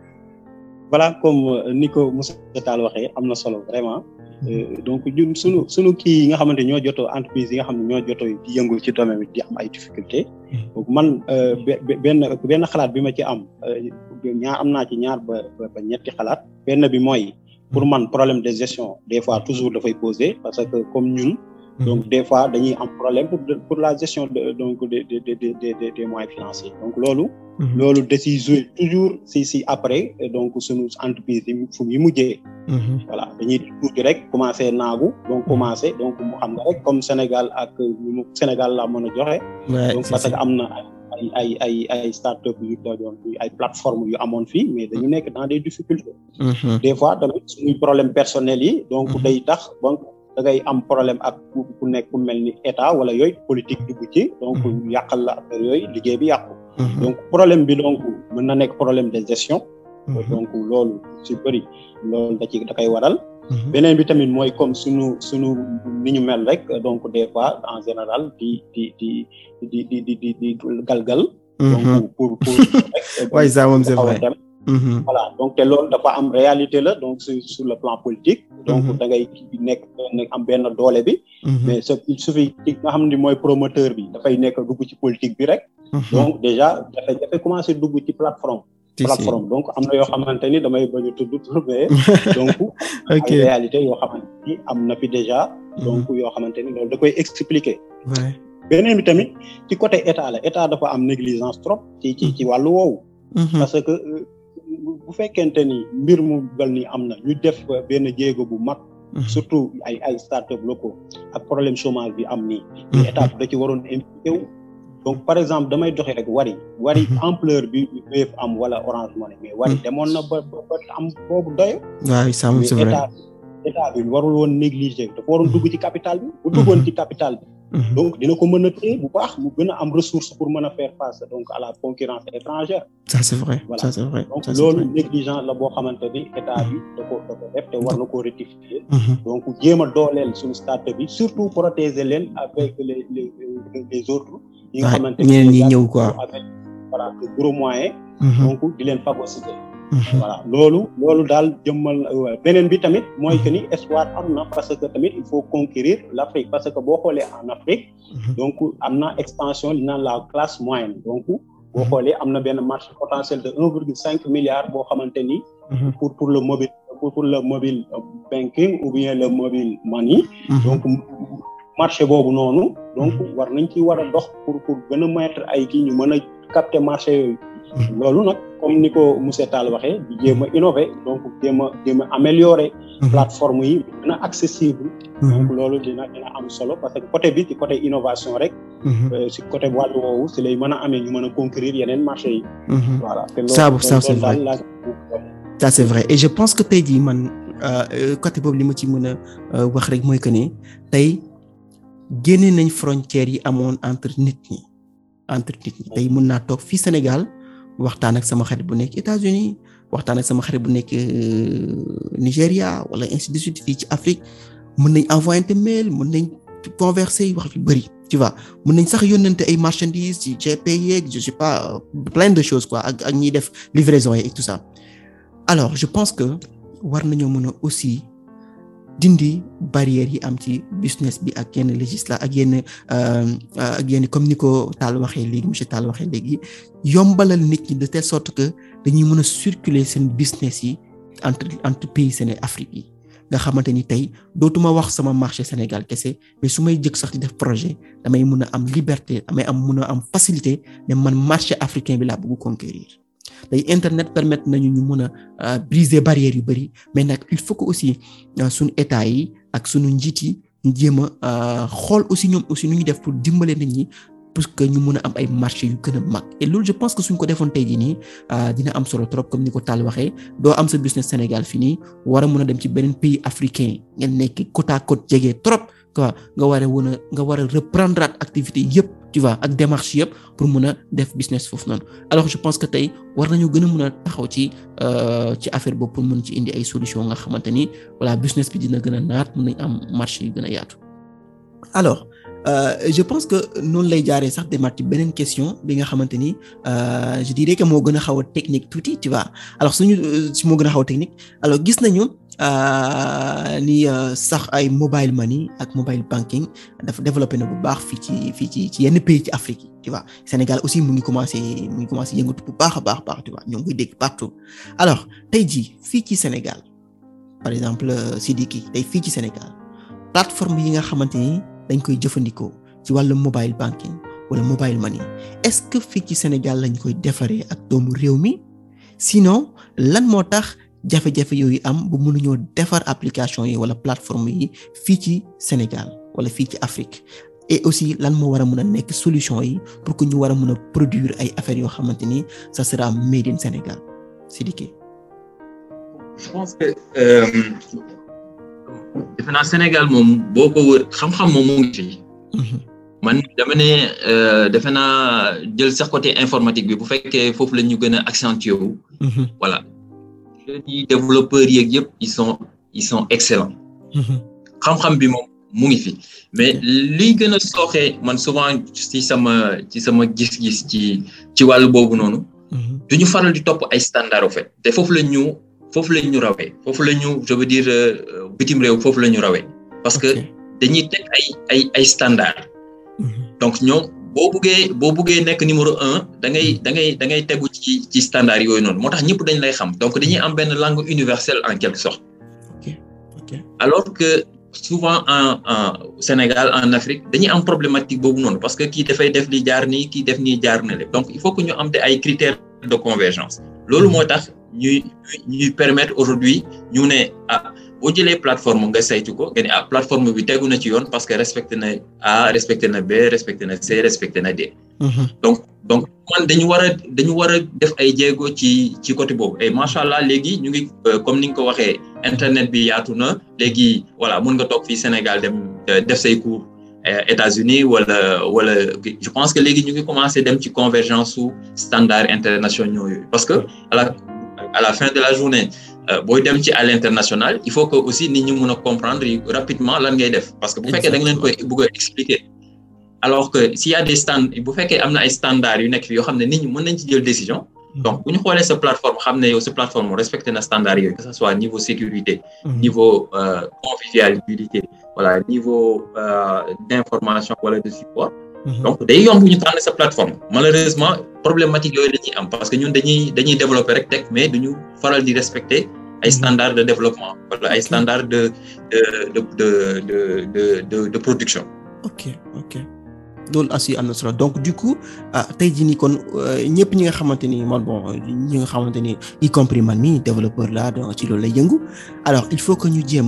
voilà comme ni ko Moussa Tall waxee am na solo vraiment. donc ñun sunu sunu kii yi nga xamante ñoo jotoo entreprise yi nga xam ne ñoo jotoo di yëngu ci domaine bi di am ay difficultés donc man benn benn xalaat bi ma ci am ñaar am naa ci ñaar ba ba ñetti xalaat benn bi mooy pour man problème de gestion des fois toujours dafay poser parce que comme ñun donc des fois dañuy am problème pour pour la gestion de donc des des des des moyens financiers donc loolu loolu da ciy jouer toujours si si après donc sunu entreprise yi fu mu mujjee. voilà dañuy tuuti rek commencé naagu donc commencé donc mu xam nga rek comme Sénégal ak ñu Sénégal la mën a joxe. donc parce que am na ay ay ay ay start-up yu doon ay plateformes yu amoon fii mais dañu nekk dans des difficultés. des fois tamit suñuy problème personnel yi. donc day tax donc da ngay am problème ak ku nekk ku mel ni état wala yooyu politique dugg ci. donc yàqal la affaire yooyu liggéey bi yàqu. donc problème bi donc mën na nekk problème de gestion. donc loolu ci bëri loolu da ci da koy waral. beneen bi tamit mooy comme sunu sunu ni ñu mel rek donc des fois en général di di di di di di di di galgal. donc pour pour.
waaye ça moom c'est vrai.
voilà donc te loolu dafa am réalité la donc sur sur le plan politique. donc da ngay nekk am benn doole bi. mais ce il suffit ki nga xam ne mooy promoteur bi dafay nekk dugg ci politique bi rek. donc déjà dafay dafay commencer dugg ci plateforme. plateforme donc am na yoo xamante ni damay bañ a tudd tur mais donc.
ok
ay réalité yoo xamante ni am na fi déjà. donc yoo xamante ni loolu da koy expliquer. beneen bi tamit ci côté état la état dafa am négligence trop ci ci ci wàllu woowu. parce que bu fekkente ni mbir mu bel ni am na ñu def benn jéego bu mag. surtout ay ay start-up locaux ak problème chômage bi am nii. état da ci waroon impliqué wu. donc par exemple damay doxe rek wari wari ampleur bi Wave am wala Orange Money mais wari demoon na ba ba am boobu doyo
waaw ça c'est vrai
état état bi warul woon négliger dafa waroon dugg ci capital bi bu duggoon ci capital bi donc dina ko mën a téye bu baax mu gën a am ressource pour mën a faire face donc à la concurrence étrangère
ça c'est vrai
voilà
ça c'est vrai
donc loolu négligence la boo xamante ni état bi da ko da ko def te war na koo rectifier donc jéem a dooleel suñu start-up bi surtout protéger leen avec les les les autres yi nga xamante ni
ñeneen ñi ñëw quoi
avec voilà de gros moyens donc di leen phagocyter voilà loolu loolu daal jëmmal beneen bi tamit mooy que ni espoir am na parce que tamit il faut conquérir l'Afrique parce que boo xoolee en Afrique donc am na expansion li naan la classe moyenne donc boo xoolee am na benn marché potentiel de un virgule cinq milliards boo xamante ni pour pour le mobile pour pour le mobile banking ou bien le mobile money donc marché boobu noonu donc war nañ ci war a dox pour pour gën a mettre ay kii ñu mën a capter marché yooyu loolu nag comme ni ko monsieur Tall waxee di jéem a innover donc jéem a jéem a améliorer plateforme yi gën a accessible donc loolu dina dina am solo parce que côté bi ci côté innovation rek si côté wàllu woowu si lay mën a amee ñu mën a conquérir yeneen marché yi voilà
ça ça c'est vrai ça c'est vrai et je pense que tey jii man côté boobu li ma ci mën a wax rek mooy que ne tey génne nañ frontières yi amoon entre nit ñi entre nit ñi tey mën naa toog fii Sénégal waxtaan ak sama xarit bu nekk États-Unis waxtaan ak sama xarit bu nekk Nigéria wala ainsi de suite fii ci Afrique mën nañ envoyer mail mën nañ converser wax yu bari tu vois mën nañ sax yónnante ay marchandises ci GP yeeg je sais pas plein de choses quoi ak ak ñiy def livraison yi et tout ça alors je pense que war nañoo mën a aussi dindi barrières yi am ci business bi ak yenn législa ak yenn ak yenn comme ni ko Tall waxee léegi monsieur Tall waxee léegi yombalal nit ñi de telle sorte que dañuy mën a circuler seen business yi entre entre pays Sénégal Afrique yi nga xamante ni tey dootuma wax sama marché Sénégal kese mais su may jëkk sax di def projet damay mën a am liberté damay am mën a am facilité ne man marché africain bi laa bëgg conquérir day internet permettre nañu ñu mën a briser barrières yu bari mais nag il faut que aussi suñu état yi ak suñu njiit yi ñu jéem a xool aussi ñoom aussi nu ñu def pour dimbale nit ñi pour que ñu mën a am ay marché yu gën a mag et loolu je pense que suñ ko defoon tey jii nii dina am solo trop comme ni ko Tall waxee doo am sa business Sénégal fii nii war a mën a dem ci beneen pays africain ngeen nekk côte à côte jege trop quoi nga war a wën a nga war a reprendre activité yëpp tu vois ak démarche yëpp pour mën a def business foofu noonu alors je pense que tey war nañu gën a mën a taxaw ci ci affaire boobu pour mën ci indi ay solution nga xamante ni voilà business bi dina gën a naat mën nañ am marché yu gën a yaatu alors Euh, je pense que noonu lay jaaree sax demaat ci beneen question bi nga xamante ni je dirais que moo gën a xaw a technique tuuti tu vois alors suñu si moo gën a xaw a technique alors gis nañu ni sax ay mobile money ak mobile banking dafa développé na bu baax fii ci fii ci ci yenn pays ci Afrique yi tu vois Sénégal aussi mu ngi commencé mu ngi commencé yëngatu bu baax a baax baax tu vois ñoo ngi koy dégg partout alors tey jii fii ci Sénégal par exemple Sidiki tey fii ci Sénégal plateforme yi nga xamante ni dañ koy jëfandikoo ci wàllu mobile banking wala mobile money est-ce que fii ci Sénégal lañ koy defaree ak doomu réew mi sinon lan moo tax jafe-jafe yooyu am bu mënuñoo defar application yi wala plateforme yi fii ci Sénégal wala fii ci Afrique et aussi lan moo war a mën a nekk solution yi pour que ñu war a mën a produire ay affaires yoo xamante ni ça sera made in Sénégal Sidiki.
je pense que. defe naa Sénégal moom boo ko wër xam-xam moom mu ngi fi. man dama ne defe naa jël sax côté informatique bi bu fekkee foofu la ñu gën a accentuer wu. voilà les développeurs yeeg yëpp ils sont ils sont excellents. xam-xam bi moom mu ngi fi mais liy gën a sooxee man souvent ci sama ci sama gis-gis ci ci wàllu boobu noonu. du ñu faral di topp ay standards au fait te foofu la ñu. foofu la ñu rawee foofu la ñu je veux dire bitim réew foofu la ñu rawee parce que dañuy teg ay ay ay standards donc ñoom boo buggee boo buggee nekk numéro un da ngay da ngay da ngay tegu ci ci standards yooyu noonu moo tax ñëpp dañ lay xam donc dañuy am benn langue universelle en quelque sorte alors que souvent en en Sénégal en Afrique dañuy am problématique boobu noonu parce que kii dafay def li jaar nii kii def nii jaar na le donc il faut que ñu am te ay critères de convergence loolu moo tax ñuy ñuy permettre aujourd'hui ñu ne ah boo jëlee plateforme nga saytu ko nga ne ah plateforme bi tegu na ci yoon parce que respecté na A respecté na B respecté na C respecté na D. donc donc man dañu war a dañu war a def ay jéego ci ci côté boobu et macha allah léegi ñu ngi comme ni nga ko waxee internet bi yaatu na léegi voilà mun nga toog fii Sénégal dem def say cours États-Unis wala wala je pense que léegi ñu ngi commencé dem ci convergence su standards internationaux yooyu parce que à la à la fin de la journée booy dem ci à l'international il faut que aussi nit ñi mën a comprendre rapidement lan ngay def parce que bu fekkee da nga leen koy bëgg a expliquer alors que s'il y a des stand bu fekkee am na ay standards yu nekk fi yoo xam ne nit ñi mën nañ ci jël décision donc bu ñu xoolee sa plateforme xam ne yow sa plateforme respecté na standards yooyu que ça soit niveau sécurité niveau convivialité voilà niveau d'information wala de support donc day yomb ñu tànn sa plateforme malheureusement problématique yooyu dañuy am parce que ñun dañuy dañuy développer rek teg mais duñu faral di respecter ay standards de développement wala ay standards de de de de de de de production.
ok ok loolu aussi am na solo donc du coup ah tey jii nii kon ñëpp ñi nga xamante ni man bon ñi nga xamante ni y compris man mi développeur la donc ci loolu lay yëngu alors il faut que ñu jéem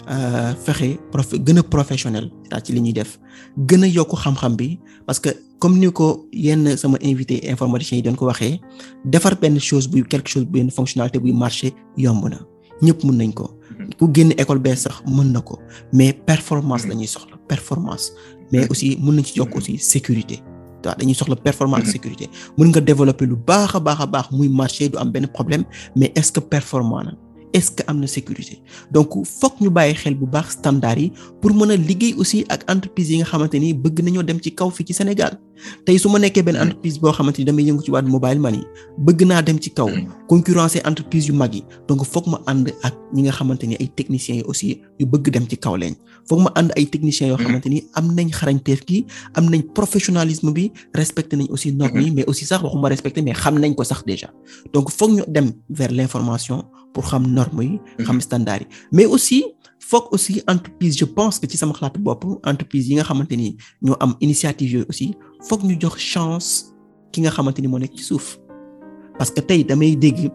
a fexe prof gën a professionnel c'est ci li ñuy def gën a yokk xam-xam bi parce que comme ni ko yenn sama invité informaticiens yi doon ko waxee defar benn chose buy quelque chose benn fonctionnalité buy marché yomb na ñëpp mën nañ ko ku génn école bee sax mën na ko mais performance la ñuy soxla performance mais aussi mën nañ ci yokk aussi sécurité waaw dañuy soxla performance sécurité mën nga développer lu baax a baax a baax muy marché du am benn problème mais est-ce que performant na est-ce que am na sécurité donc fokk ñu bàyyi xel bu baax standard yi pour mën a liggéey aussi ak entreprise yi nga xamante ni bëgg nañoo dem ci kaw fii ci Sénégal tey su ma nekkee benn entreprise boo xamante ni damay yëngu ci wàllu mobile money bëgg naa dem ci kaw concurrencer entreprise yu mag yi donc fokk ma ànd ak ñi nga xamante ni ay techniciens yi aussi yu bëgg dem ci kaw leen fokk ma ànd ay techniciens yoo xamante ni am nañ xarañteef gi am nañ professionnalisme bi respecté nañ aussi normes yi mais aussi sax waxuma respecté mais xam nañ ko sax déjà donc fokk ñu dem vers l'information pour xam normes yi xam standards yi mais aussi foog aussi entreprise je pense que ci sama xalaatu bopp entreprise yi nga xamante ni ñoo am initiative yooyu aussi foog ñu jox chance ki nga xamante ni moo nekk ci suuf parce que tey damay dégg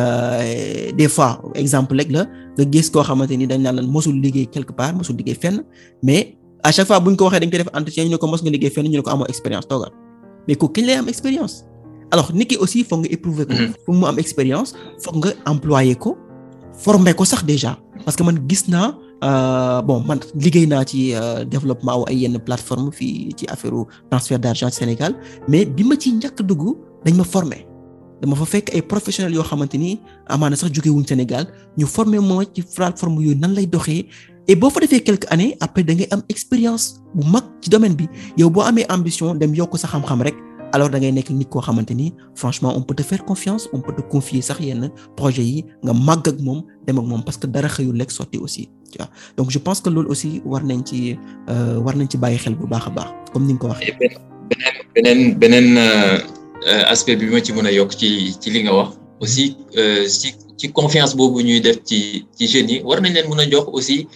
des fois exemple rek la nga gis koo xamante ni dañ naan lan mosul liggéey quelque part mosul liggéey fenn mais à chaque fois bu ñu ko waxee dañ koy def entretien ñu ne ko mos nga liggéey fenn ñu ne ko amoo expérience toogal mais ko kañ lay am expérience alors nit ki aussi foog nga éprouver ko pour mu am expérience foog nga employer ko former ko sax déjà parce que man gis naa bon man liggéey naa ci développement wu ay yenn plateforme fii ci affaire transfert d'argent ci Sénégal mais bi ma ci njëkk dugg dañ ma former dama fa fekk ay professionnels yoo xamante ni amaana sax jóge wuñ Sénégal ñu former moo ci plateforme yooyu nan lay doxee et boo fa defee quelques années après da ngay am expérience bu mag ci domaine bi yow boo amee ambition dem yokk sa xam-xam rek alors da ngay nekk nit koo xamante ni franchement on peut te faire confiance on peut te confier sax yenn projet yi nga màgg ak moom dem ak moom parce que dara xëyul lekk sotti aussi tu vois donc je pense que loolu aussi war nañ ci war nañ ci bàyyi xel bu baax a baax comme ni nga ko waxee.
beneen beneen beneen aspect bi ma ci mën a yokk ci ci li nga wax aussi ci ci confiance boobu ñuy def ci ci jeunes yi war nañ leen mën a jox aussi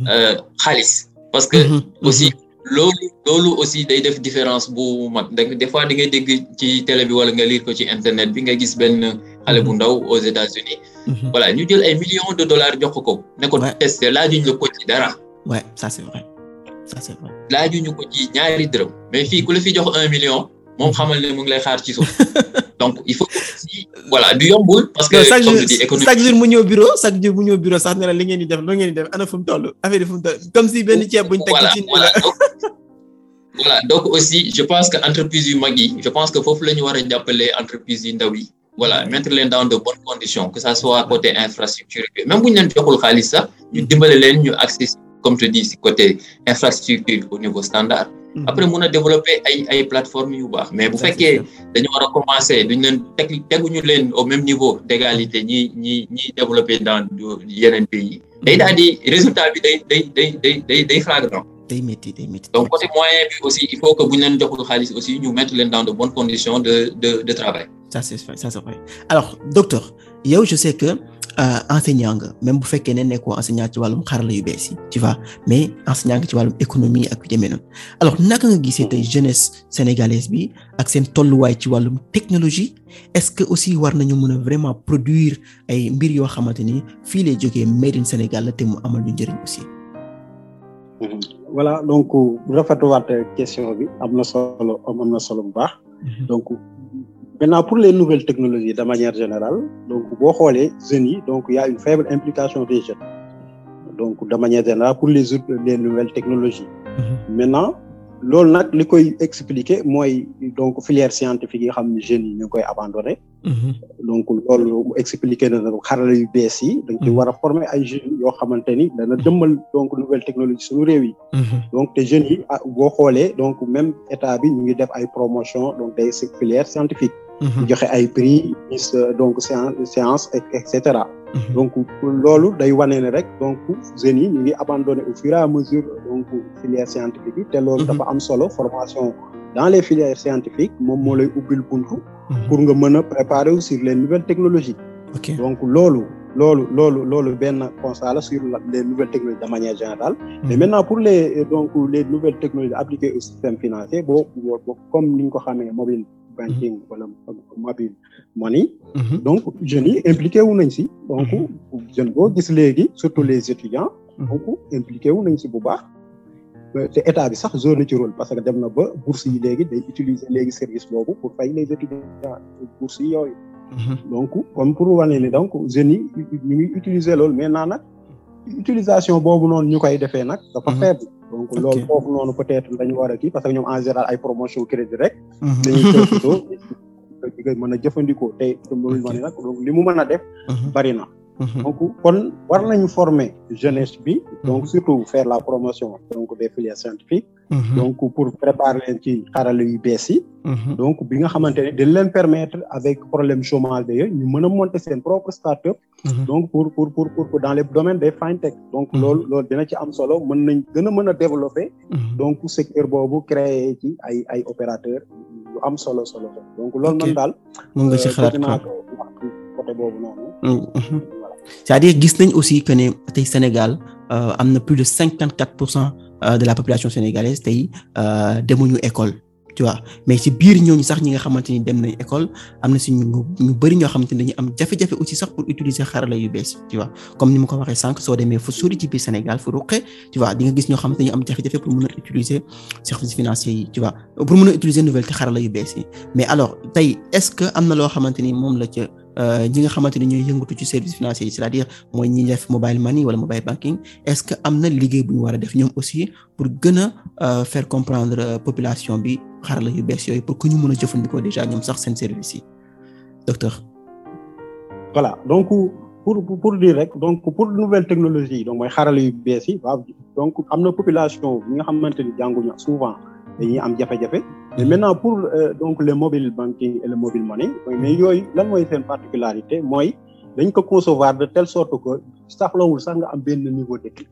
xaalis parce que aussi loolu loolu aussi day def différence bu mag des fois di ngay dégg ci télé bi wala nga lire ko ci internet bi nga gis benn xale bu ndaw aux États-Unis voilà ñu jël ay millions de dollars jox ko ne ko testé laajuñ la ko ci dara
ouais ça c'est vrai ça c'est vrai
laajuñu ko ci ñaari dërëm mais fii ku la fi jox un million moom xamal ne mu ngi lay xaar ci suuf donc il faut aussi voilà du yombul. parce que
chaque
comme
jour
je dis économie
chaque jour mu ñëw bureau chaque jour mu ñëw bureau sax ne la li ngeen di def loo ngeen di def ana fu mu toll affaire yi fu mu toll comme si benn ceeb buñ teg
voilà
ci
voilà donc voilà donc aussi je pense que entreprise yu mag yi je pense que foofu la ñu war a jàppale entreprise yu ndaw yi voilà mettre leen dans de bonnes conditions que ça soit côté infrastructure bi même bu ñu leen joxul xaalis sax ñu dimbale leen ñu accès comme je dis si côté infrastructure au niveau standard après mun a développer ay ay plateformes yu baax mais bu fekkee dañu war a commencer duñ leen teg teguñu leen au même niveau d'égalité ñi ñi ñi développer dans yeneen pays day daal di résultat bi day day day day day day flagrant
day métti day métti
donc côté moyen bi aussi il faut que bu ñu leen joxul xaalis aussi ñu mettre leen dans de bonnes conditions de de de travail
ça c'est vrai ça c'est vrai alors docteur yow je sais que euh, enseignant nga même bu fekkee ne nekkoo enseignant ci wàllum xarala yu bees yi tu vois mais enseignant nga ci wàllum économie ak yu demee noonu alors naka nga gisee tey jeunesse sénégalaise bi ak seen tolluwaay ci wàllum technologie est-ce que aussi war nañu mën a vraiment produire ay mbir yoo xamante ni fii lay jógee made in Sénégal la te mu amal ñu njëriñ aussi.
voilà donc rafetluwaat question bi am na solo am na solo bu baax. donc maintenant pour les nouvelles technologies de manière générale donc boo xoolee jeunes yi donc il y a une faible implication des jeunes donc de manière générale pour les autres les nouvelles technologies. maintenant loolu nag li koy expliquer mooy donc filière scientifique yi nga xam ne jeunes yi ñu ngi koy abandonné. donc loolu expliquer na nag xarala yu bees yi. dañ koy war a former ay jeunes yoo xamante ni dana jëmmal donc nouvelle technologie suñu réew yi. donc te jeunes yi ah boo xoolee donc même état bi ñu ngi def ay promotion donc des filières scientifiques. joxe ay prix donc séance séance et cetera. donc loolu day wane ne rek donc jeunes yi ñu ngi abandonné au fur et à mesure donc filière scientifique yi te loolu dafa am solo formation dans les filières scientifiques moom moo lay ubbil buntu. pour nga mën a préparer wu sur les nouvelles technologies.
ok
donc loolu loolu loolu loolu benn constat la sur les nouvelles technologies de manière générale. mais maintenant pour les donc les nouvelles technologies appliquées au système financier boo boo comme ni ñu ko xamee mobile banking wala mobile money. donc jeunes yi impliqué wu nañ si. donc jeune boo gis léegi surtout les étudiants. donc impliqué wu nañ si bu baax. te état bi sax zone ci rôle parce que dem na ba bourse yi léegi day utiliser léegi service boobu pour fay les étudiants bourse yi yooyu. donc comme pour wane ni donc jeunes yi ñu ngi utiliser loolu maintenant nag utilisation boobu noonu ñu koy defee nag dafa faible. donc loolu foofu noonu peut-être dañu war a kii parce que ñoom en général ay promotion crédit rek. dañuy profité di koy mën a jëfandikoo tey loolu ma ne nag donc li mu mën a def. bari na. donc kon war nañu former jeunesse bi. donc surtout faire la promotion donc des filières scientifiques. donc pour préparer leen ci xarala yu bees yi. donc bi nga xamante ne dañ leen permettre avec problème chômage yooyu ñu mën a monter seen propre start-up. donc pour pour pour pour dans les domaines des fintech. donc loolu loolu dina ci am solo mën nañ gën a mën a développer. donc secteur boobu créer ci ay ay opérateurs yu am solo solo donc loolu man daal.
mën nga ci xalaat
naa ko wax côté boobu noonu.
c'est-à-dire gis nañ aussi que ne tey Sénégal am na plus de cinquante quatre pour cent de la population sénégalaise tey demuñu école tu vois mais ci biir ñooñu sax ñi nga xamante ni dem nañ école am na si ñu ñu bëri ñoo xamante ni dañu am jafe-jafe aussi sax pour utiliser xarala yu bees tu vois comme ni ma ko waxee sànq soo demee fu sori ci biir Sénégal fu ruqe tu vois di nga gis ñoo xamante ni am jafe-jafe pour mën a utiliser services financiers yi tu vois pour mën a utiliser nouvelle te xarala yu bees yi mais alors tey est-ce que am na loo xamante ni moom la ca ñi nga xamante ni ñooy yëngatu ci services financiers yi c'est-à-dire mooy ñi def mobile money wala mobile banking est-ce que am na liggéey bu ñu war a def ñoom aussi pour gën a faire comprendre population bi xarala yu bees yooyu pour que ñu mën a jëfandikoo déjà ñoom sax seen service yi docteur.
voilà donc pour pour dire rek donc pour nouvelle technologie donc mooy xarala yu bees yi waaw donc am na population bi nga xamante ni jànguñu souvent dañuy am jafe-jafe mais maintenant pour donc le mobile banking et le mobile money mais yooyu lan mooy seen particularité mooy dañ ko concevoir de telle sorte que soxlawul sax nga am benn niveau d'étude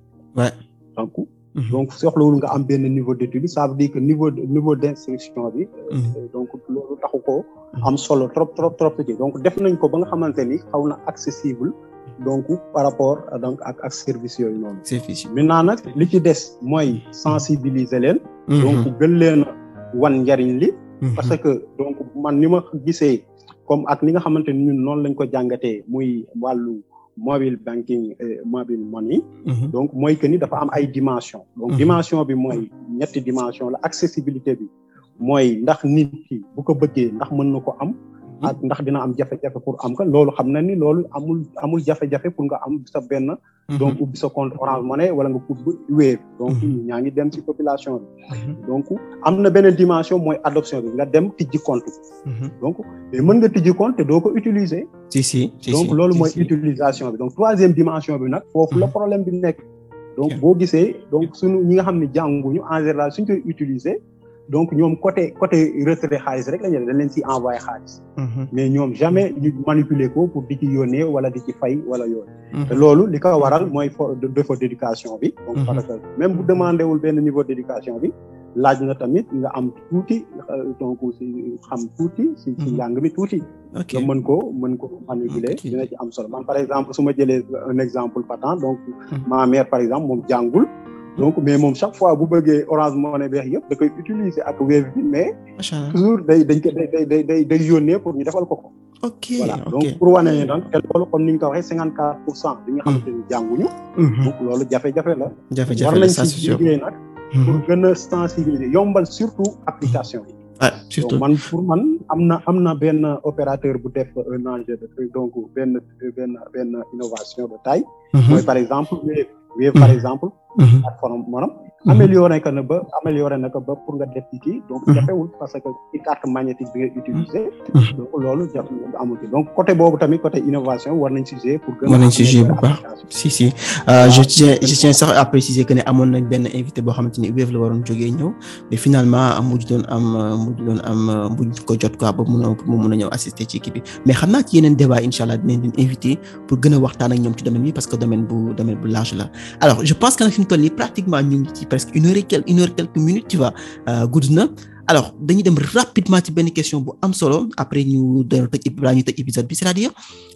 donc donc soxlawul nga am benn niveau d'étude ça veut dire que niveau niveau d'instruction bi donc loolu taxu ko am solo trop trop trop ci donc def nañ ko ba nga xamante ni xaw na accessible donc par rapport donc ak ak service yooyu noonu maintenant nag li ci des mooy sensibiliser leen donc gën leen wan njariñ li parce que donc man ni ma gisee comme ak ni nga xamante ni ñun noonu lañ ko jàngatee muy wàllu mobile banking mobile money donc mooy que ni dafa am ay dimension donc dimension bi mooy ñetti dimension la accessibilité bi mooy ndax nit ki bu ko bëggee ndax mën na ko am ak ndax dina am jafe-jafe pour am ka loolu xam na ni loolu amul amul jafe-jafe pour nga am sa benn donc ubbi sa compte Orange Money wala nga ubbi Wave donc ñaa ngi dem ci population bi donc am na beneen dimension mooy adoption bi nga dem tijji compte donc mais mën nga tijji compte te doo ko utiliser
si si
donc loolu mooy utilisation bi donc troisième dimension bi nag foofu la problème bi nekk donc boo gisee donc suñu ñi nga xam ne jànguñu en général suñ koy utiliser donc ñoom côté côté retrait xaalis rek la ñu dañ leen ci envoyé xaalis. mais ñoom jamais ñu manipuler ko pour di ci yónnee wala di ci fay wala yooyu. te loolu li ko waral mooy défaut d'éducation bi. donc parce que même bu demandé wul benn niveau d'éducation bi laaj na tamit nga am tuuti donc si xam tuuti si si njàng mi tuuti. nga mën ko mën ko manipuler dina ci am solo man par exemple su ma jëlee un exemple patent donc ma mère par exemple moom jàngul. donc mais moom chaque fois bu bëggee Orange Money beex yëpp da koy utiliser ak Wave bi mais. toujours day dañ ko day day day day yónnee pour ñu defal ko ko.
ok
voilà donc pour wane ne donc te loolu comme ni ñu ko waxee cinquante quatre pour cent bi nga xamante ni jànguñu. donc loolu jafe-jafe la.
jafe-jafe la ça c'est sûr
war nañ ci liggéey nag. pour gën a sensibiliser yombal surtout application yi.
ah surtout
man pour man am na am na benn opérateur bu def un enjeu de donc benn benn benn innovation de taille. mooy par exemple Wave. Wave par exemple. plateforme maanaam amélioré que na ba amélioré na ko ba pour nga def ci kii donc jafewul parce que ci carte magnétique bi nga utiliser donc loolu jaf amul ci donc côté boobu tamit côté innovation war nañ ci jouer pour gën
war nañ ci jouer bu baax si si je tiens je tiens sax à préciser que ne amoon nañ benn invité boo xamante ni Wave la waroon jógee ñëw mais finalement mujj doon am mujj doon am mujj ko jot quoi ba mun a mu mun a ñëw assister ci kii bi mais xam naa ci yeneen débat incha allah dinañ leen invité pour gën a waxtaan ak ñoom ci domaine bi parce que domaine bu domaine bu large la alors je pense que nag fi mu toll nii pratiquement ñu ngi ci presque une heure et quelques une heure quelques minutes tu vois gudd na alors dañuy dem rapidement ci benn question bu am solo après ñu doon tëj balaa ñu tëj épisode bi c'est-à-dire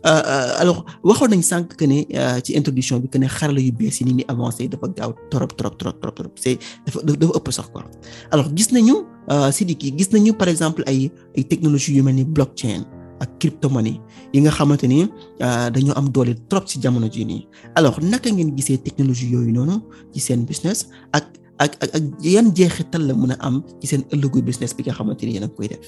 alors waxoon nañ sànq que ne ci introduction bi que ne xarala yu bees yi ni muy avancé dafa gaaw trop trop trop trop trop c'est dafa dafa ëpp sax quoi alors gis nañu Sidiki gis nañu par exemple ay ay technologies yu mel ni blockchain ak crypto-monnaie yi nga xamante ni dañoo am doole trop ci jamono jii nii alors naka ngeen gisee technologie yooyu noonu ci seen business ak ak ak ak yan jeexital la mën a am ci seen ëllëgu business bi nga xamante ni yéen a koy def.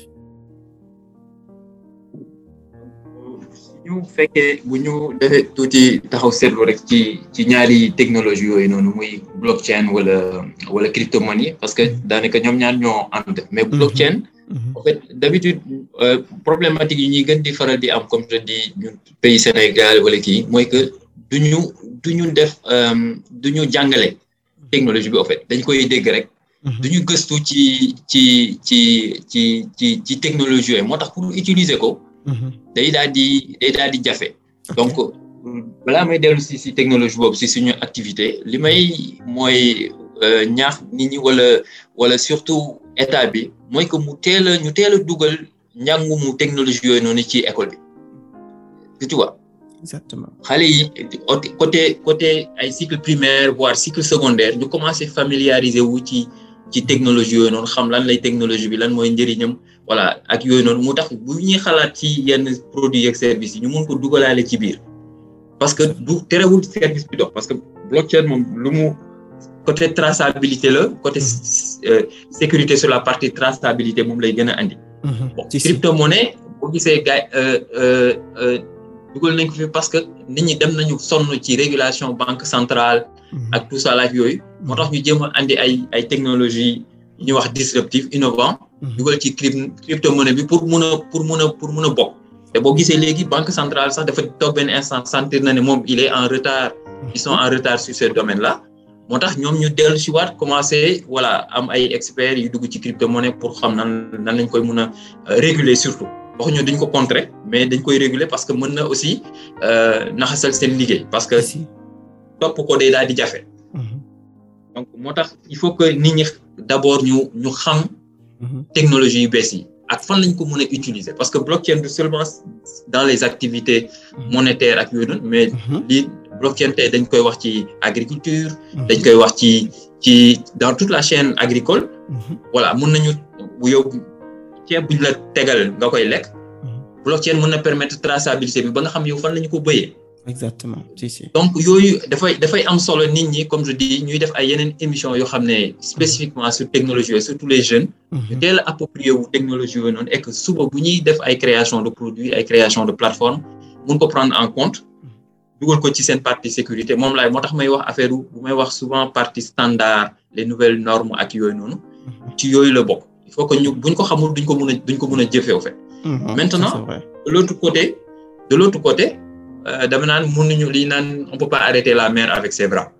ñu fekkee bu ñu defee tuuti taxaw seetlu rek ci ci ñaari technologie yooyu noonu muy blockchain wala wala crypto-monnaie parce que daanaka ñoom ñaar ñoo ànd mais blockchain. en fait d'habitude problématique yi ñuy gën di faral di am comme je dis ñun pays Sénégal wala kii mooy que du ñu du ñu def du ñu jàngale technologie bi en fait dañ koy dégg rek. du ñu gëstu ci ci ci ci ci ci technologie yooyu moo tax pour utiliser ko. day daal di day daal di jafe. donc balaa may dellu si si technologie boobu si suñu activité li may mooy ñaax nit ñi wala wala surtout état bi. mooy que mu teel a ñu teel a dugal njàngumu technologie yooyu noonu ci école bi tu vois.
exactement
xale yi côté côté ay cycle primaire voire cycle secondaire ñu commencé familiariser wu ci ci technologie yooyu noonu xam lan lay technologie bi lan mooy njëriñam voilà ak yooyu noonu mu tax bu ñuy xalaat ci yenn produits ak services yi ñu mun ko dugalaale ci biir parce que du terewul service bi dox parce que blockchain moom lu mu côté traçabilité la côté sécurité sur la partie traçabilité moom lay gën a andi. bon crypto monnaie boo gisee gars dugal nañ ko fi parce que nit ñi dem nañu sonn ci régulation banque centrale. ak tout ça laaj yooyu. moo tax ñu jéem a andi ay ay technologie yu ñuy wax disruptive innovant. dugal ci crypto monnaie bi pour mun a pour mun a pour mun a bokk. te boo gisee léegi banque centrale sax dafa toog benn instant sentir na ne moom il est en retard. ils sont en retard sur ce domaine là. moo tax ñoom ñu dellu si waat commencé voilà am ay experts yu dugg ci crypto monnaie pour xam nan nan lañ koy mun a réguler surtout. waxuñu dañ ko contrer mais dañ koy réguler parce que mën na aussi naxasal seen liggéey parce que topp ko day daal di jafe. donc moo tax il faut que nit ñi d'abord ñu ñu xam. technologie yu bees yi ak fan lañ ko mën a utiliser parce que blockchain du seulement dans les activités monétaires ak yooyu noonu mais lii blockchain tey dañ koy wax ci agriculture. dañ koy wax ci ci dans toute la chaîne agricole. voilà mën nañu yow. ceeb buñ la tegal nga koy lekk blockchain mën na permettre traçabilité bi ba nga xam yow fan la ñu ko bëyee
exactement si si
donc yooyu dafay dafay am solo nit ñi comme je dis ñuy def ay yeneen émission yoo xam ne spécifiquement sur technologie yooyu surtout les jeunes ñu teel a approprié wu technologie yooyu noonu et que suba bu ñuy def ay création de produits ay création de plateforme mun ko prendre en compte dugal ko ci seen partie sécurité moom laay moo tax may wax affaire bu may wax souvent partie standard les nouvelles normes ak yooyu noonu ci yooyu la bokk il faut que ñu buñ ko xamul duñ ko mën a duñ ko mën a jëfee au fait. maintenant de l'autre côté de l'autre côté dama naan mënuñu li naan on peut pas arrêter la mer avec ses bras.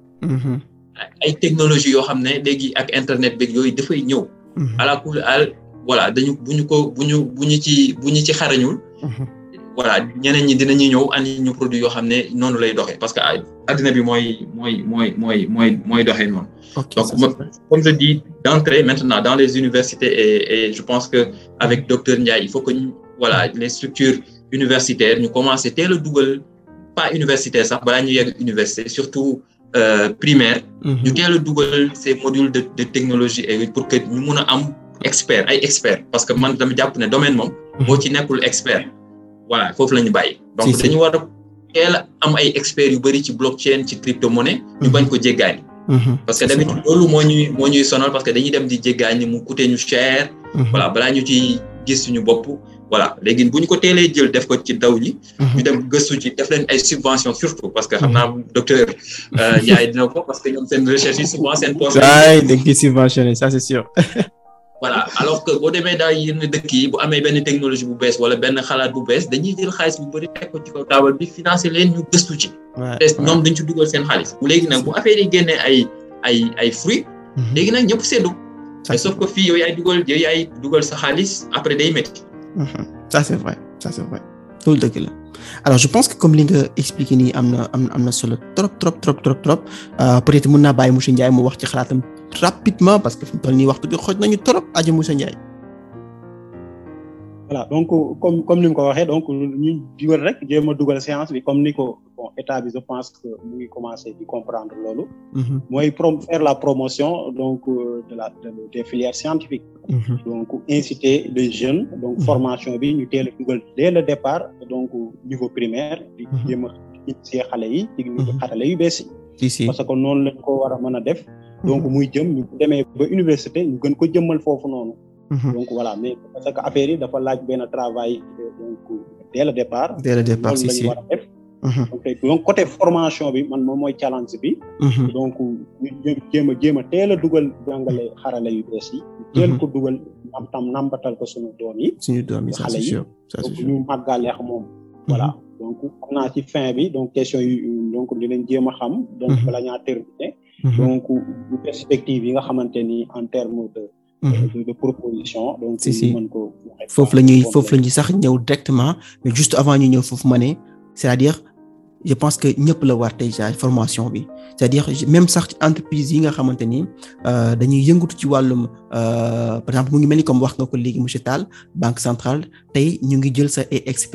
ay technologies yoo xam ne léegi ak internet beeg yooyu dafay ñëw. ala kulli al voilà dañu bu ñu ko bu ñu bu ñu ci bu ñu ci xarañul. voilà ñeneen ñi dinañu ñëw andi ñu produit yoo xam ne noonu lay doxee parce que addina bi mooy mooy mooy mooy mooy mooy doxee noonu. donc comme je dis d'entrée maintenant dans les universités et et je pense que avec docteur Ndiaye il faut que ñu voilà les structures universitaires ñu commencer teel a dugal pas universitaire sax balaa ñu yegg université surtout primaire. ñu teel a dugal ces modules de de technologie et pour que ñu mun a am expert ay experts parce que man dama jàpp ne domaine moom. boo ci nekkul expert. voilà foofu la ñu bàyyi. donc dañu war a teel a am ay experts yu bëri ci blockchain ci crypto monnaie. ñu bañ ko jéggaani. parce que d'habitude loolu moo ñuy moo ñuy sonal parce que dañuy dem di jéggaani mu coûter ñu cher. voilà balaa ñu ci gis suñu bopp. voilà léegi bu ñu ko teelee jël def ko ci daw ñi. ñu dem gëstu ci def leen ay subventions surtout parce que xam naa docteur Ndiaye dina ko parce que ñoom seen recherche yi souvent seen poche.
waay dañ koy subventionné ça c'est sûr.
voilà alors que boo demee daal yenn dëkk yi bu amee benn technologie bu bees wala benn xalaat bu bees dañuy jël xaalis bu bëri teg ko ci kaw taabal bi financer leen ñu gëstu ci. te ñoom dañ ci dugal seen xaalis. léegi nag bu affaire yi génnee ay ay ay fruits. léegi nag ñëpp seddu. te sauf que fii yow yaay dugal yow yaay dugal sa xaalis après day métti.
ça c'est vrai ça c'est vrai loolu dëgg la alors je pense que comme li nga expliqué nii am na am na am na solo trop trop trop trop trop peut-être mën naa bàyyi monsieur Ndiaye mu wax ci xalaatam rapidement parce que fi mu toll nii waxtu bi xooj nañu trop aja monsieur Ndiaye.
voilà donc comme comme ni nga ko waxee donc ñu dugal rek jéem a dugal séance bi comme ni ko bon état bi je pense que mu ngi commencer di comprendre loolu. mooy prom faire la promotion donc de la de des filières scientifiques. donc inciter les jeunes donc formation bi ñu teel a dugal dès le départ donc niveau primaire. di jéem a initier xale yi ci xarale yu bees yi. parce que noonu lañ ko war a mën a def. donc muy jëm ñu demee ba université ñu gën ko jëmmal foofu noonu. donc voilà mais parce que affaire yi dafa laaj benn travail donc dès le départ.
dès le départ si si
war a def. donc côté formation bi man moom mooy challenge bi. donc ñu jéem a jéem a teel a dugal jàngale xarale yu bees yi. teel ko dugal am tam nambatal ko suñu doom yi.
suñu doom yi ça c'est sûr ça c'est sûr
ñu màggaleex moom. voilà donc xam naa ci fin bi donc question yi donc dinañ jéem a xam. donc bala ñaa terminer. donc perspective yi nga xamante ni en terme de. de proposition donc
si si
mën ko
foofu la ñuy foofu la ñuy sax ñëw directement mais juste avant ñu ñëw foofu ma ne c'est-à-dire je pense que ñëpp la war déjà formation bi c'est-à-dire même sax ci entreprise yi nga xamante ni dañuy yëngatu ci wàllum par exemple mu ngi mel ni comme wax nga ko léegi monsieur Tall banque centrale tey ñu ngi jël sa ay experts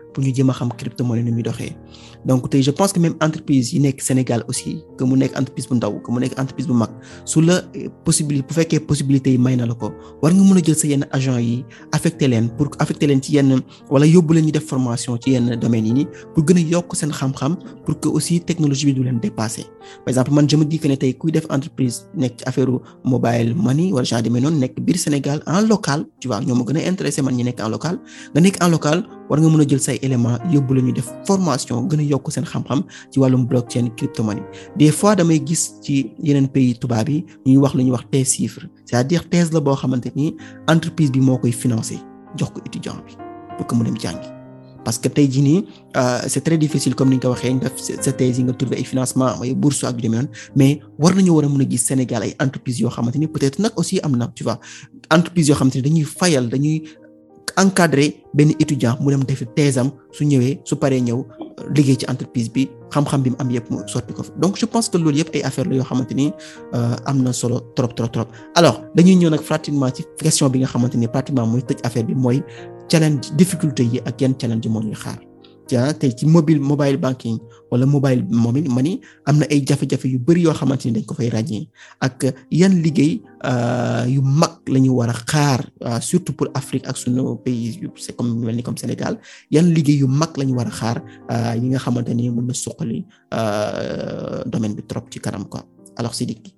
pour ñu jéem a xam crypto-monnaie ni muy doxee donc tey je pense que même entreprise yi nekk Sénégal aussi que mu nekk entreprise bu ndaw que mu nekk entreprise bu mag su la possibilité bu fekkee possibilité yi may na la ko war nga mën a jël sa yenn agent yi affecté leen pour affecté leen ci yenn wala yóbbu leen ñu def formation ci yenn domaines yi nii pour gën a yokk seen xam-xam pour que aussi technologie bi du leen dépasser par exemple man je me dis que ne tey kuy def entreprise nekk ci affaire mobile money wala genre demee noonu nekk biir Sénégal en local tu vois ñoo ma gën a intéressé man ñi nekk en local nga nekk en local war nga mën a jël say éléments yóbbu la ñu def formation gën a yokk seen xam-xam ci wàllum blockchain crypto-monnaie des fois damay gis ci yeneen pays tubaab yi ñuy wax lu ñuy wax thèse chiffre c'est-à-dire thèse la boo xamante ni entreprise bi moo koy financer jox ko étudiant bi pour que mu dem jàngi parce que tey jii nii c'est très difficile comme ni nga ko waxee nga def sa thèse yi nga trouver ay financement ay bourse ak yu demee noonu mais war nañu war a mën a gis Sénégal ay entreprises yoo xamante ni peut-être nag aussi am na tu vois entreprises yoo xamante ni dañuy fayal dañuy encadrer benn étudiant mu dem defi thèse am su ñëwee su paree ñëw liggéey ci entreprise bi xam-xam bi mu am yëpp mu sotti ko fa donc je pense que loolu yëpp ay affaire la yoo xamante ni am na solo trop trop trop alors dañuy ñëw nag pratiquement ci question bi nga xamante ni pratiquement mooy tëj affaire bi mooy challenge difficulté yi ak yan challenge moo ñuy xaar ja tey ci mobile mobile banking wala mobile money am na ay jafe-jafe yu bari yoo xamante ni dañ ko fay ràññee ak yan liggéey yu mag la ñu war a xaar surtout pour Afrique ak sunu pays yu c'est comme mel ni comme Sénégal yan liggéey yu mag la ñu war a xaar yi nga xamante ni mën na suqali domaine bi trop ci kanam quoi alors Sidiki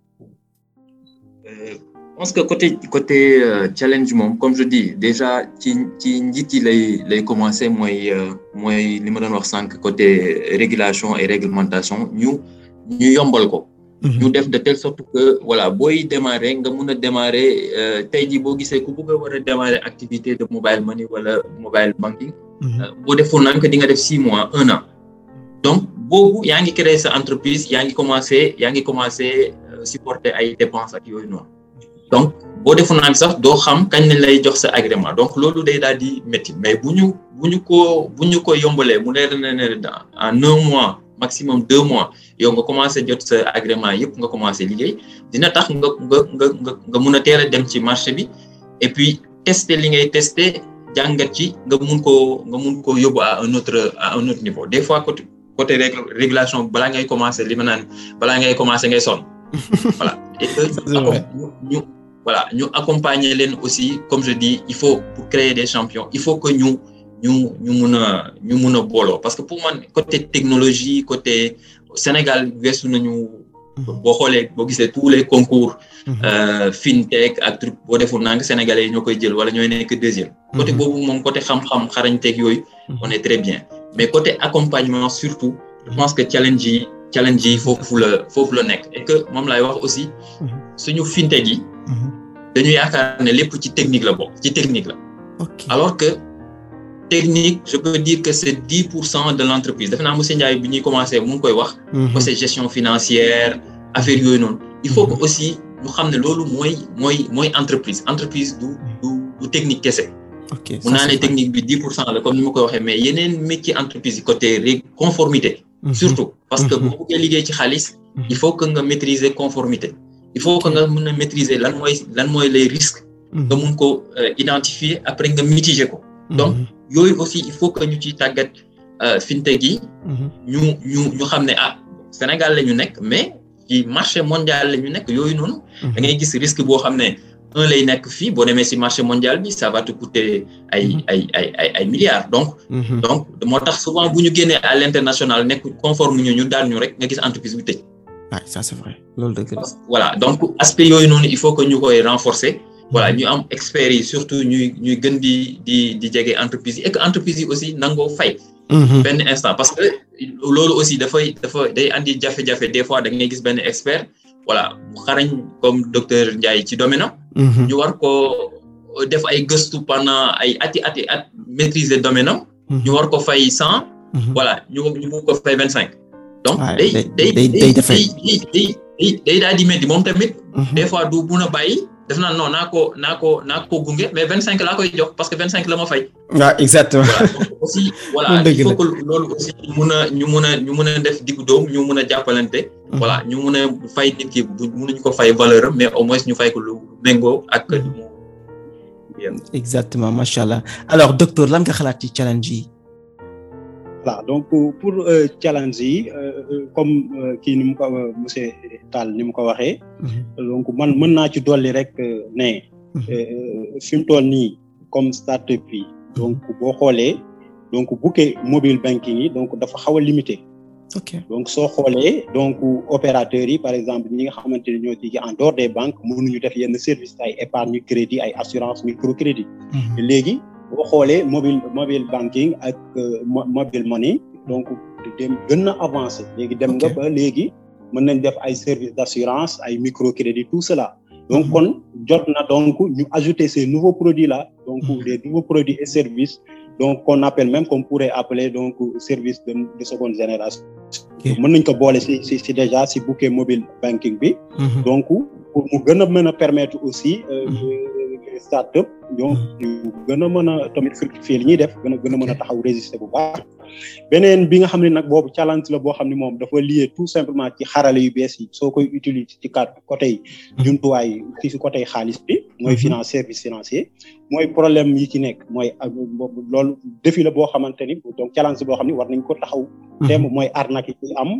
je pense que côté côté challenge moom comme je dis déjà ci ci njiit yi lay lay commencer mooy mooy li ma doon wax sànq côté régulation et réglementation ñu ñu yombal ko. ñu def de telle sorte que voilà booy démarrer nga mun a démarrer tey jii boo gisee ku bëgg a war a démarrer activité de mobile money wala mobile banking. boo defoon naan que di nga def six mois un an. donc boobu yaa ngi créer sa entreprise yaa ngi commencer yaa ngi commencer supporter ay dépenses ak yooyu noonu. donc boo defoon naan sax doo xam kañ lañ lay jox sa agrément donc loolu day daal di métti mais bu ñu bu ñu ko bu ñu ko yombalee mu leer na ne en un mois maximum deux mois yow nga commencé jot sa agrément yëpp nga commencé liggéey dina tax nga nga nga nga nga mun a teel a dem ci marché bi et puis tester li ngay tester jàngat ci nga mun koo nga mun koo yóbbu à un autre à un autre niveau des fois côté côté régulation balaa ngay commencé li ma naan balaa ngay commencé ngay sonn voilà et que ñu voilà ñu accompagner leen aussi comme je dis il faut pour créer des champions il faut que ñu ñu ñu mun a ñu mun a booloo parce que pour man côté technologie côté Sénégal weesu nañu boo xoolee boo gisee tous les concours fintech ak truc boo defoon naa nga sénégalais yi ñoo koy jël wala ñooy nekk deuxième côté boobu moom côté xam-xam xarañteeg yooyu on est très bien mais côté accompagnement surtout je pense que challenge yi challenge yi foofu la foofu la nekk et que moom laay wax aussi suñu fintech yi dañu yaakaar ne lépp ci technique la bokk ci technique la alors que technique je peux dire que c'est dix pour cent de l'entreprise defe naa monsieur Ndiaye bi ñuy commencé mu ngi koy wax que c'est gestion financière affaire yooyu noonu il faut que aussi ñu xam ne loolu mooy mooy mooy entreprise entreprise du du du technique kese mun naa ne technique bi dix pour cent la comme ni ma koy waxee mais yeneen métier entreprise yi côté conformité surtout parce que boo bëggee liggéey ci xaalis il faut que nga maîtriser conformité il faut que nga mën a maîtriser lan mooy lan mooy les risques nga mun ko identifier après nga mitiger ko donc yooyu aussi il faut que ñu ciy tàggat fintech yi ñu ñu ñu xam ne ah Sénégal la ñu nekk mais ci marché mondial la ñu nekk yooyu noonu da ngay gis risque boo xam ne un lay nekk fii boo demee si marché mondial bi ça va te coûter ay ay ay ay ay milliards donc donc moo tax souvent bu ñu génnee à l'international nekk conforme ñu ñu daal ñu rek nga gis entreprise bi tëj
ah ça c'est vrai loolu dëgg la
voilà donc aspect yooyu noonu il faut que ñu koy renforcer voilà ñu am experts yi surtout ñuy ñuy gën di di di jege entreprise yi et que entreprise yi aussi nangoo fay benn instant parce que loolu aussi dafay dafa day andi jafe-jafe des fois da ngay gis benn expert voilà mu xarañ comme docteur Ndiaye ci domaine am ñu war ko def ay gëstu pendant ay ati ati at maîtriser domaine am ñu war ko fay cent voilà ñu ñu mu ko fay vingt cinq donc day day day day day day daal di métti moom tamit des fois du mun a bàyyi def naa non naa ko naa ko naa ko gunge mais vingt cinq laa koy jox parce que vingt cinq la ma fay
waaw exactement
aussi voilà il faut que loolu aussi ñu mun a ñu mun a ñu mun a def diggu doom ñu mun a jàppalante voilà ñu mun a fay nit ki bu munuñu ko fay valeur am mais au moins ñu fay ko lu méngoo ak
exactement macha allah alors docteur lan nga xalaat ci challenge yi
voilà donc pour challenge yi comme kii ni mu ko monsieur Tall ni mu ko waxee. donc man mën naa ci dolli rek ne. fi mu toll nii comme startup yi. donc boo xoolee donc bouquet mobile banking yi donc dafa xaw a limité.
ok
donc soo xoolee donc opérateurs yi par exemple ñi nga xamante ne ñoo ci en dehors des banques mënuñu def yenn service ay épargne crédit ay assurance microcrédit. léegi boo xoolee mobile mobile banking ak mobile money donc dem gën na avancé. léegi dem nga ba léegi mën nañ def ay services d'assurance ay microcrédit tout cela. donc kon jot na donc ñu ajouter ces nouveaux produits là. donc des nouveaux produits et services. donc qu'on appelle même qu'on pourrait appeler donc service de de seconde génération. mën nañ ko boole ci ci ci déjà ci bouquet mobile banking bi. donc pour mu gën a mën a permettre aussi. start-up ñoom ñu gën a mën a tamit fructifier li ñuy def gën a gën a mën a taxaw résister bu baax. beneen bi nga xam ne nag boobu challenge la boo xam ne moom dafa lié tout simplement ci xarale yu bees yi soo koy utiliser ci kat côté jumtuwaay ci ci côté xaalis bi. mooy finance service financier. mooy problème yi ci nekk mooy loolu défi la boo xamante ni donc challenge boo xam ne war nañ ko taxaw. thème mooy arnaque yi am.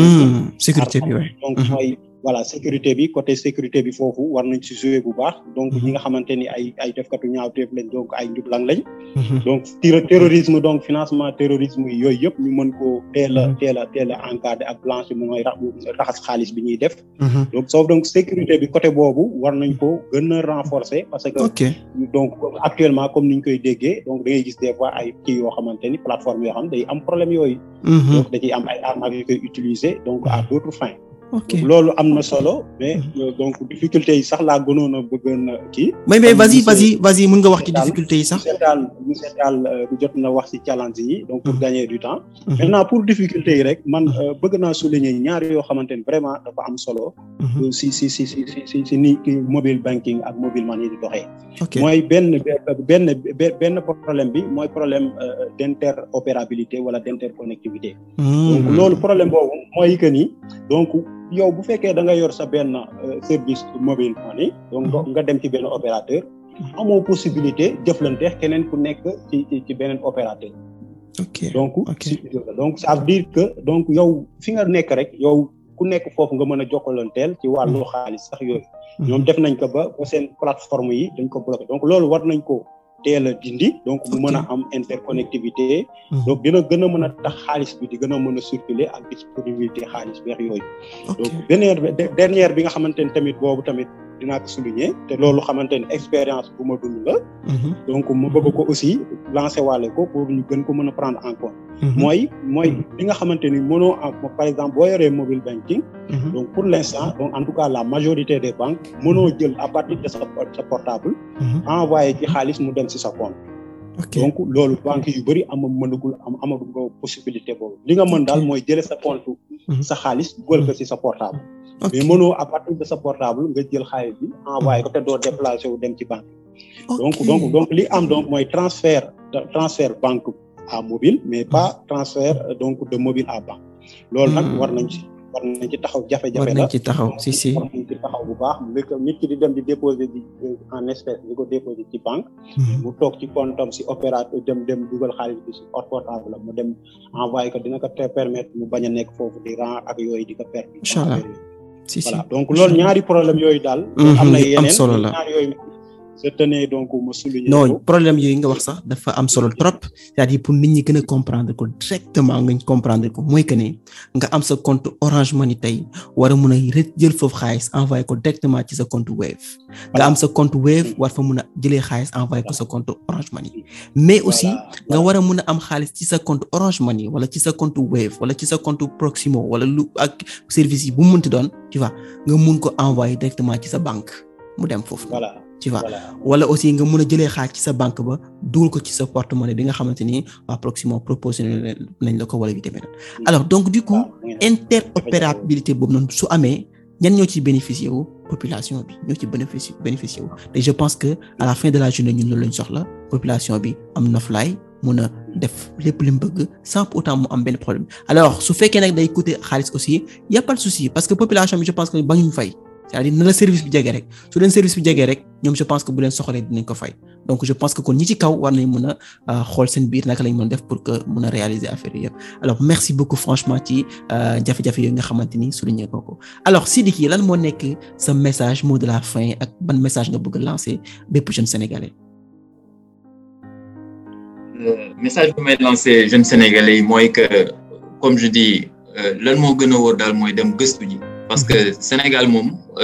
sécurité bi waay
donc mooy voilà sécurité bi côté sécurité bi foofu war nañ ci jouer bu baax. donc ñi nga xamante ni ay ay defkatu ñaawteef lañ donc ay njublang lañ. donc terrorisme donc financement terrorisme yi yooyu yëpp ñu mën koo teel a teel a teel a encadré ak blanche mooy raxas xaalis bi ñuy def. donc sauf donc sécurité bi côté boobu war nañ ko gën a renforcer parce que.
ok
donc actuellement comme ni ñu koy déggee donc da ngay gis des fois ay kii yoo xamante ni plateforme yoo xam day am problème yooyu. donc da ciy am ay arnaques yu koy utiliser donc à d'autres fins.
ok
loolu am na solo mais donc difficulté yi sax laa gënoon a bëggoon a kii.
mais mais vas-y vas-y vas-y mën nga wax ci difficulté yi sax.
monsieur Tall monsieur Tall jot na wax ci challenge yi donc pour gagner du temps. maintenant pour difficulté yi rek man bëgg naa souligner ñaar yoo xamante ni vraiment dafa am solo. si si si si si si ni mobile banking ak mobile money di doxee.
ok
mooy benn benn benn problème bi mooy problème d'interopérabilité wala d'interconnectivité. donc loolu problème boobu mooy que ni donc. yow bu fekkee da nga yor sa benn service mobile money donc nga dem ci benn opérateur amoo possibilité jëflante keneen ku nekk ci ci beneen opérateur
ok
donc donc ça veut dire que donc yow fi nga nekk rek yow ku nekk foofu nga mën a jokkalanteel ci wàllu xaalis sax yooyu ñoom def nañ ko ba ba seen plateforme yi dañ ko bloqué donc loolu war nañ ko teel a dindi donc mu mën a am interconnectivité donc dina gën a mën a tax xaalis bi di gën a mën a circuler ak disponibilité xaalis beex yooyu donc dernière dernière bi nga xamante ni tamit boobu tamit dinaa ko souligner te loolu xamante ni expérience bu ma dund la donc ma bëgg ko aussi lancer waale ko pour ñu gën ko mën a prendre en compte mooy mooy li nga xamante ni mënoo am par exemple boo yoree mobile banking donc pour l'instant donc en tout cas la majorité des banques mënoo jël à partir de sa sa portable envoyé ci xaalis mu dem ci sa compte donc loolu banque yu bëri ama mënagul am amagul possibilité boobu li nga mën daal mooy jëlee sa compte sa xaalis dugal ko ci sa portable mais mënoo à partir de sa portable nga jël xaalis bi envoyé ko te doo déplacé wu dem ci banque donc donc donc li am donc mooy transfert transfert banque à mobile mais pas transfert donc de mobile à banque loolu nag war nañ ci war nañ ci taxaw jafe-jafe la
war nañ ci taxaw si si
war nañ ci taxaw bu baax nit ki di dem di déposer di en espèce di ko déposer ci banque mu toog ci comptam si opérateur dem dem dugal xaalis bi si portable la mu dem envoyé ko dina ko te permettre mu bañ a nekk foofu di ran ak yooyu di ko perdre
incha allah si si
voilà donc loolu ñaari problème yooyu daal am na yeneen
solo la
ñaari yooyu je tenais donc ma souligner
non problème yooyu nga wax sax dafa am solo trop c'est-à-dire pour nit ñi gën a comprendre ko directement nga comprendre ko mooy que ne nga am sa compte Orange Money tey war a mun a jël foofu xaalis envoyé ko directement ci sa compte Wave nga am sa compte Wave war fa mun a jëlee xaalis envoyé ko sa compte Orange Money mais aussi nga war a mun a am xaalis ci sa compte Orange Money wala ci sa compte Wave wala ci sa compte Proximo wala lu ak service yi bu mu mënti doon tu vois nga mun ko envoyé directement ci sa banque mu dem foofu.
voilà
tu vois wala aussi nga mun a jëlee xaalis ci sa banque ba dugal ko ci sa porte-monnaie bi nga xamante ni waa Proximo proposé nañ la ko wala yu demee noonu alors donc du coup interopérabilité boobu noonu su amee ñan ñoo ci bénéficier wu population bi ñoo ci bénéficier bénéficier wu te je pense que à la fin de la journée ñun loolu lañ soxla population bi am noflaay mun a def lépp li mu bëgg sans pour autant mu am benn problème alors su fekkee nag day coûter xaalis aussi y a pas de souci parce que population bi je pense que bañuñ fay c'est-à-dire na la service bi jege rek su leen service bi jegee rek ñoom je pense que bu leen soxalee dinañ ko fay donc je pense que kon ñi ci kaw war nañ mën a xool seen biir naka lañ mën def pour que mën a réaliser affaire yi yëpp alors merci beaucoup franchement ci jafe-jafe yooyu nga xamante ni souligné ko ko alors Sidiki lan moo nekk sa message mot de la fin ak ban message nga bëgg a lancer bépp jeune sénégalais.
message bi may lancer jeunes sénégalais yi mooy que comme je dis lan moo gën a wóor daal mooy dem gëstu ji parce que Sénégal moom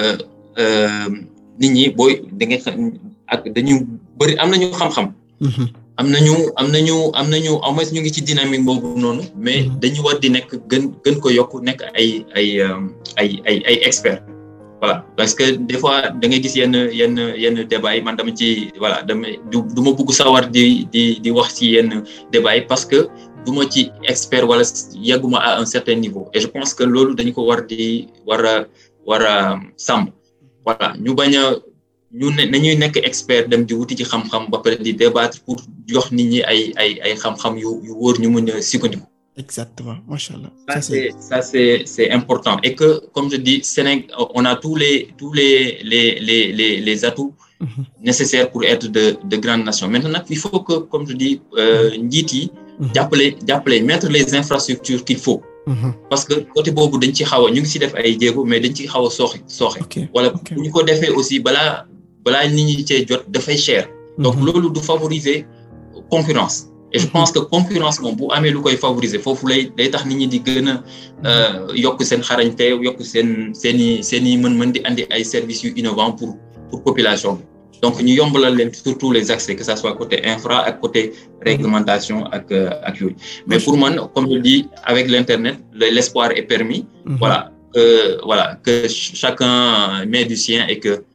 nit ñi booy da ngay ak dañu bëri am nañu xam-xam. am nañu am nañu am nañu au moins ñu ngi ci dynamique boobu noonu mais dañu war di nekk gën gën ko yokk nekk ay ay ay ay ay experts. voilà parce que des fois da ngay gis yenn yenn yenn débat yi man dama ci voilà dama du du ma bugg sawar di di di wax ci yenn débat yi parce que du ma ci expert wala yegguma à un certain niveau et je pense que loolu dañu ko war di war a war a sàmm voilà ñu bañ a ñu ne nañuy nekk expert dem di wuti ci xam-xam ba pare di débattre pour jox nit ñi ay ay ay xam-xam yu yu wóor ñu mën a sukkandiku.
Exactement, machallah.
Ça, c'est, ça c'est, c'est important. Et que, comme je dis, Sénégal, on a tous les, tous les, les, les, les, les atouts mm-hmm. nécessaires pour être de, de grandes nations. Maintenant, il faut que, comme je dis, euh, Nditi, mm-hmm. mettre les infrastructures qu'il faut. Mm-hmm. Parce que côté bobu dañ ci xawa ñu ngi ci def ay jéego mais dañ ci xawa soxi soxé wala bu ñu ko défé aussi bala bala nit ñi ci jot da fay cher donc lolu du favoriser concurrence et je pense que concurrence moom bu amee lu koy favoriser foofu lay day tax nit ñi di gën a yokk seen xarañte yokk seen seen i seen i mën-mën di andi ay services yu innovants pour pour population bi donc ñu yombalal leen surtout les accès que ça soit côté infra ak côté réglementation ak ak yooyu mais pour man comme je dis avec l'internet l'espoir est permis voilà que voilà que chacun met du sien et que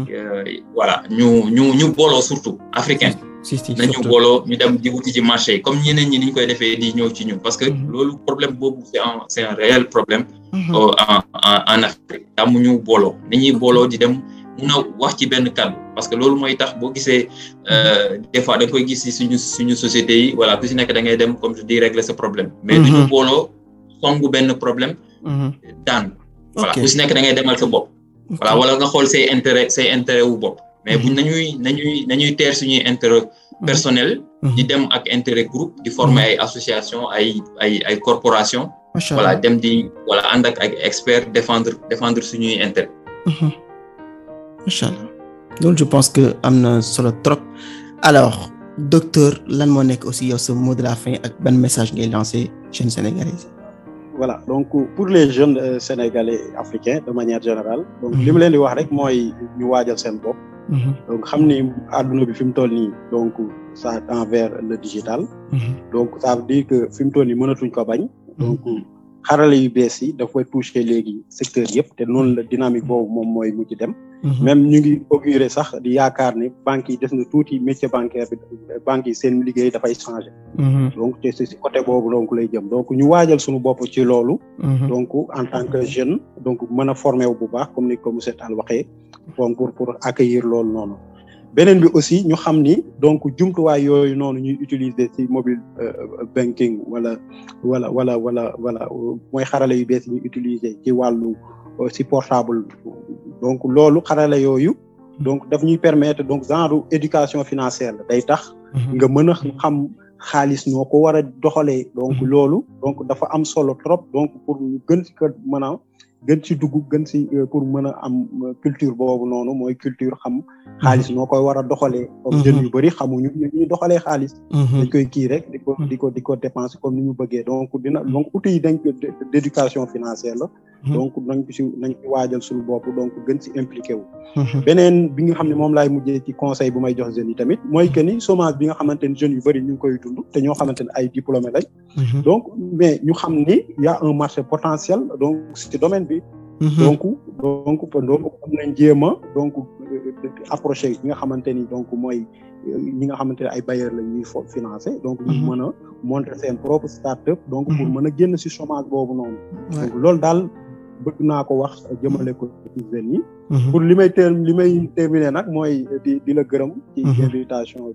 voilà ñu ñu ñu booloo surtout africain nañu booloo ñu dem di wuti ci marché yi comme ñeneen ñi ni ñu koy defee di ñëw ci ñun parce que loolu problème boobu c'est un c'est un réel problème en en Afrique amuñu booloo nañuy booloo di dem mun a wax ci benn kàddu parce que loolu mooy tax boo gisee des fois da nga koy gis ci suñu suñu société yi voilà ku si nekk da ngay dem comme je dis régler ce problème mais duñu booloo songu benn problème daan voilà ku si nekk da ngay demal sa bopp voilà wala nga xool say intérêt say intérêt wu bopp mais buñ nañuy nañuy nañuy teer suñuy intérêt personnel di dem ak intérêt groupe di former ay association ay ay ay corporation voilà dem di voilà ànd ak ay expert défendre défendre suñuy intérêt
macha allah loolu je pense que am na solo trop alors docteur lan moo nekk aussi yow sa mot de la fin ak ban message ngay lancer jeunes sénégalais
voilà donc pour les jeunes euh, sénégalais africains de manière générale donc li mu leen di wax rek mooy ñu waajal seen bopp donc xam ni àdduna bi fi mu toll nii donc ça envers le digital donc ça veut dire que fi mu toll nii mënatuñ ko bañ donc xarale yu bees yi dafay toucher léegi secteur yëpp te noonu la dynamique boobu moom mooy mujj dem même ñu ngi augurer sax di yaakaar ne banques yi des na tuuti métier bancaire bi banques yi seen liggéey dafay changer donc te si côté boobu donc lay jëm donc ñu waajal suñu bopp ci loolu donc en tant que jeune donc mën a former wu bu baax comme ni ko monsieur Tall waxee donc pour pour accueillir loolu noonu beneen bi aussi ñu xam ni donc jumtuwaay yooyu noonu ñuy utiliser ci mobile banking wala wala wala wala wala mooy xarale yu bees yi ñuy utiliser ci wàllu ci portable donc loolu xarale yooyu donc daf ñuy permettre donc genre éducation financière la day tax nga mën a xam xaalis noo ko war a doxalee donc loolu donc dafa am solo trop donc pour gën ci ko mën a gën ci dugg gën ci pour mën a am culture boobu noonu mooy culture xam xaalis noo koy war a doxalee comme jeunes yu bëri xamuñu ñu ñuy doxalee xaalis dañ koy kii rek di ko di ko di ko dépenser comme ni ñu bëggee donc dina donc outils yi dañ ko d'éducation financière la donc nañ ko si nañ ci waajal suñu bopp donc gën ci impliqué wu beneen bi nga xam ne moom laay mujjee ci conseil bu may jox jeunes yi tamit mooy que ni chômage bi nga xamante ni jeunes yu bëri ñu ngi koy dund te ñoo xamante ne ay diplômés lañ donc mais ñu xam ni y a un marché potentiel donc ci domaine bi donc donc donc am nañ jéem a donc approché yi nga xamante ni donc mooy ñi nga xamante ne ay bailleurs la ñuy financer donc ñu mën a monter seen propre start-up donc pour mën a génn ci chômage boobu noonu donc loolu daal bëgg naa ko wax jëmale ko ci jeunes yi pour li may ter li may terminer nag mooy di di la gërëm ci invitation bi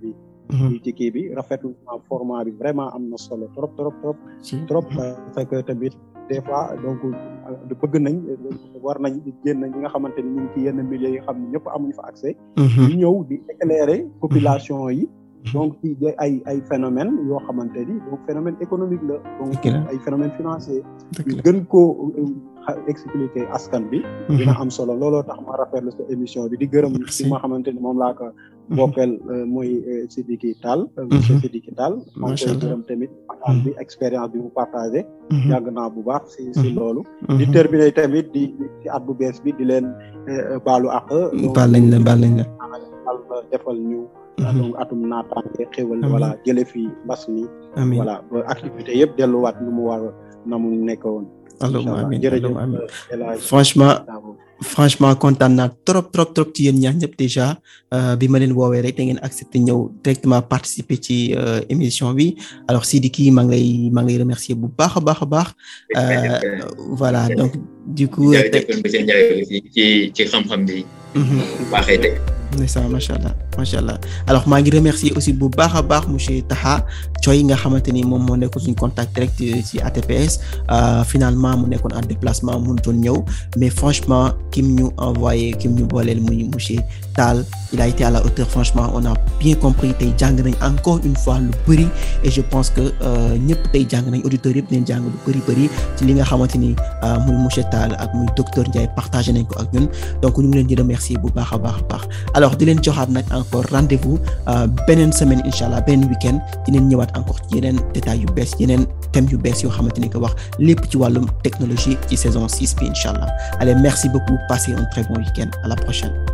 ci kii bi rafetlu naa format bi vraiment am na solo trop trop trop trop parce que tamit des fois donc bëgg nañ war nañ génn ñi nga xamante ni ñu ngi ci yenn milieux yi xam ne ñëpp amuñu fa accès ñu ñëw di éclairer population yi donc ci ay ay phénomène yoo xamante ni donc phénomène économique la donc ay phénomène financier ñu gën koo expliquer askan bi dina am solo looloo tax ma rafetlu sa émission bi di gërëm ci ma xamante ni moom laa ko bokkal mooy Sidiki Tall monsieur Sidiki Tall maa ngi koy gërëm tamit waxtaan bi expérience bi mu partagé yàgg naa bu baax si si loolu di terminer tamit di ci at bu bees bi di leen baalu ak
baal nañ la baal nañ la
defal ñu donc atum naataange xéwal voilà jële fi mbas mi voilà ba activité yëpp delluwaat nu mu war na mu nekk woon
allahumma amiin allahumma amiin franchement franchement kontaan naa trop trop trop ci yéen ñaar ñëpp déjà bi ma leen woowee rek da ngeen accepté ñëw directement participer ci émission bi alors Sidiki maa ngi lay maa ngi lay remercier bu baax a baax a baax voilà donc du coup
ci ci xam-xam bi baaxee tey
ndeysaan macha allah macha allah alors maa ngi remercier aussi bu baax a baax monsieur Taha Thioy nga xamante ni moom moo nekkoon suñu contact direct ci ATPS finalement mu nekkoon en déplacement mënutoon ñëw mais franchement kim ñu envoyé kim ñu booleel muy monsieur Tall il a été à la hauteur franchement on a bien compris tey jàng nañ encore une fois lu bëri et je pense que ñëpp tey jàng nañ auditeurs yëpp nañ jàng lu bëri bëri ci li nga xamante ni muy monsieur Tall ak muy docteur Ndiaye partagé nañ ko ak ñun donc ñu ngi leen di remercier bu baax a baax a baax alors di leen joxaat nag encore rendez-vous beneen semaine incha allah beneen week-end dinañ ñëwaat encore ci yeneen détails yu bees yeneen thèmes yu bees yoo xamante ni ko wax lépp ci wàllum technologie ci saison 6 bi incha allah allez merci beaucoup passez un très bon week-end à la prochaine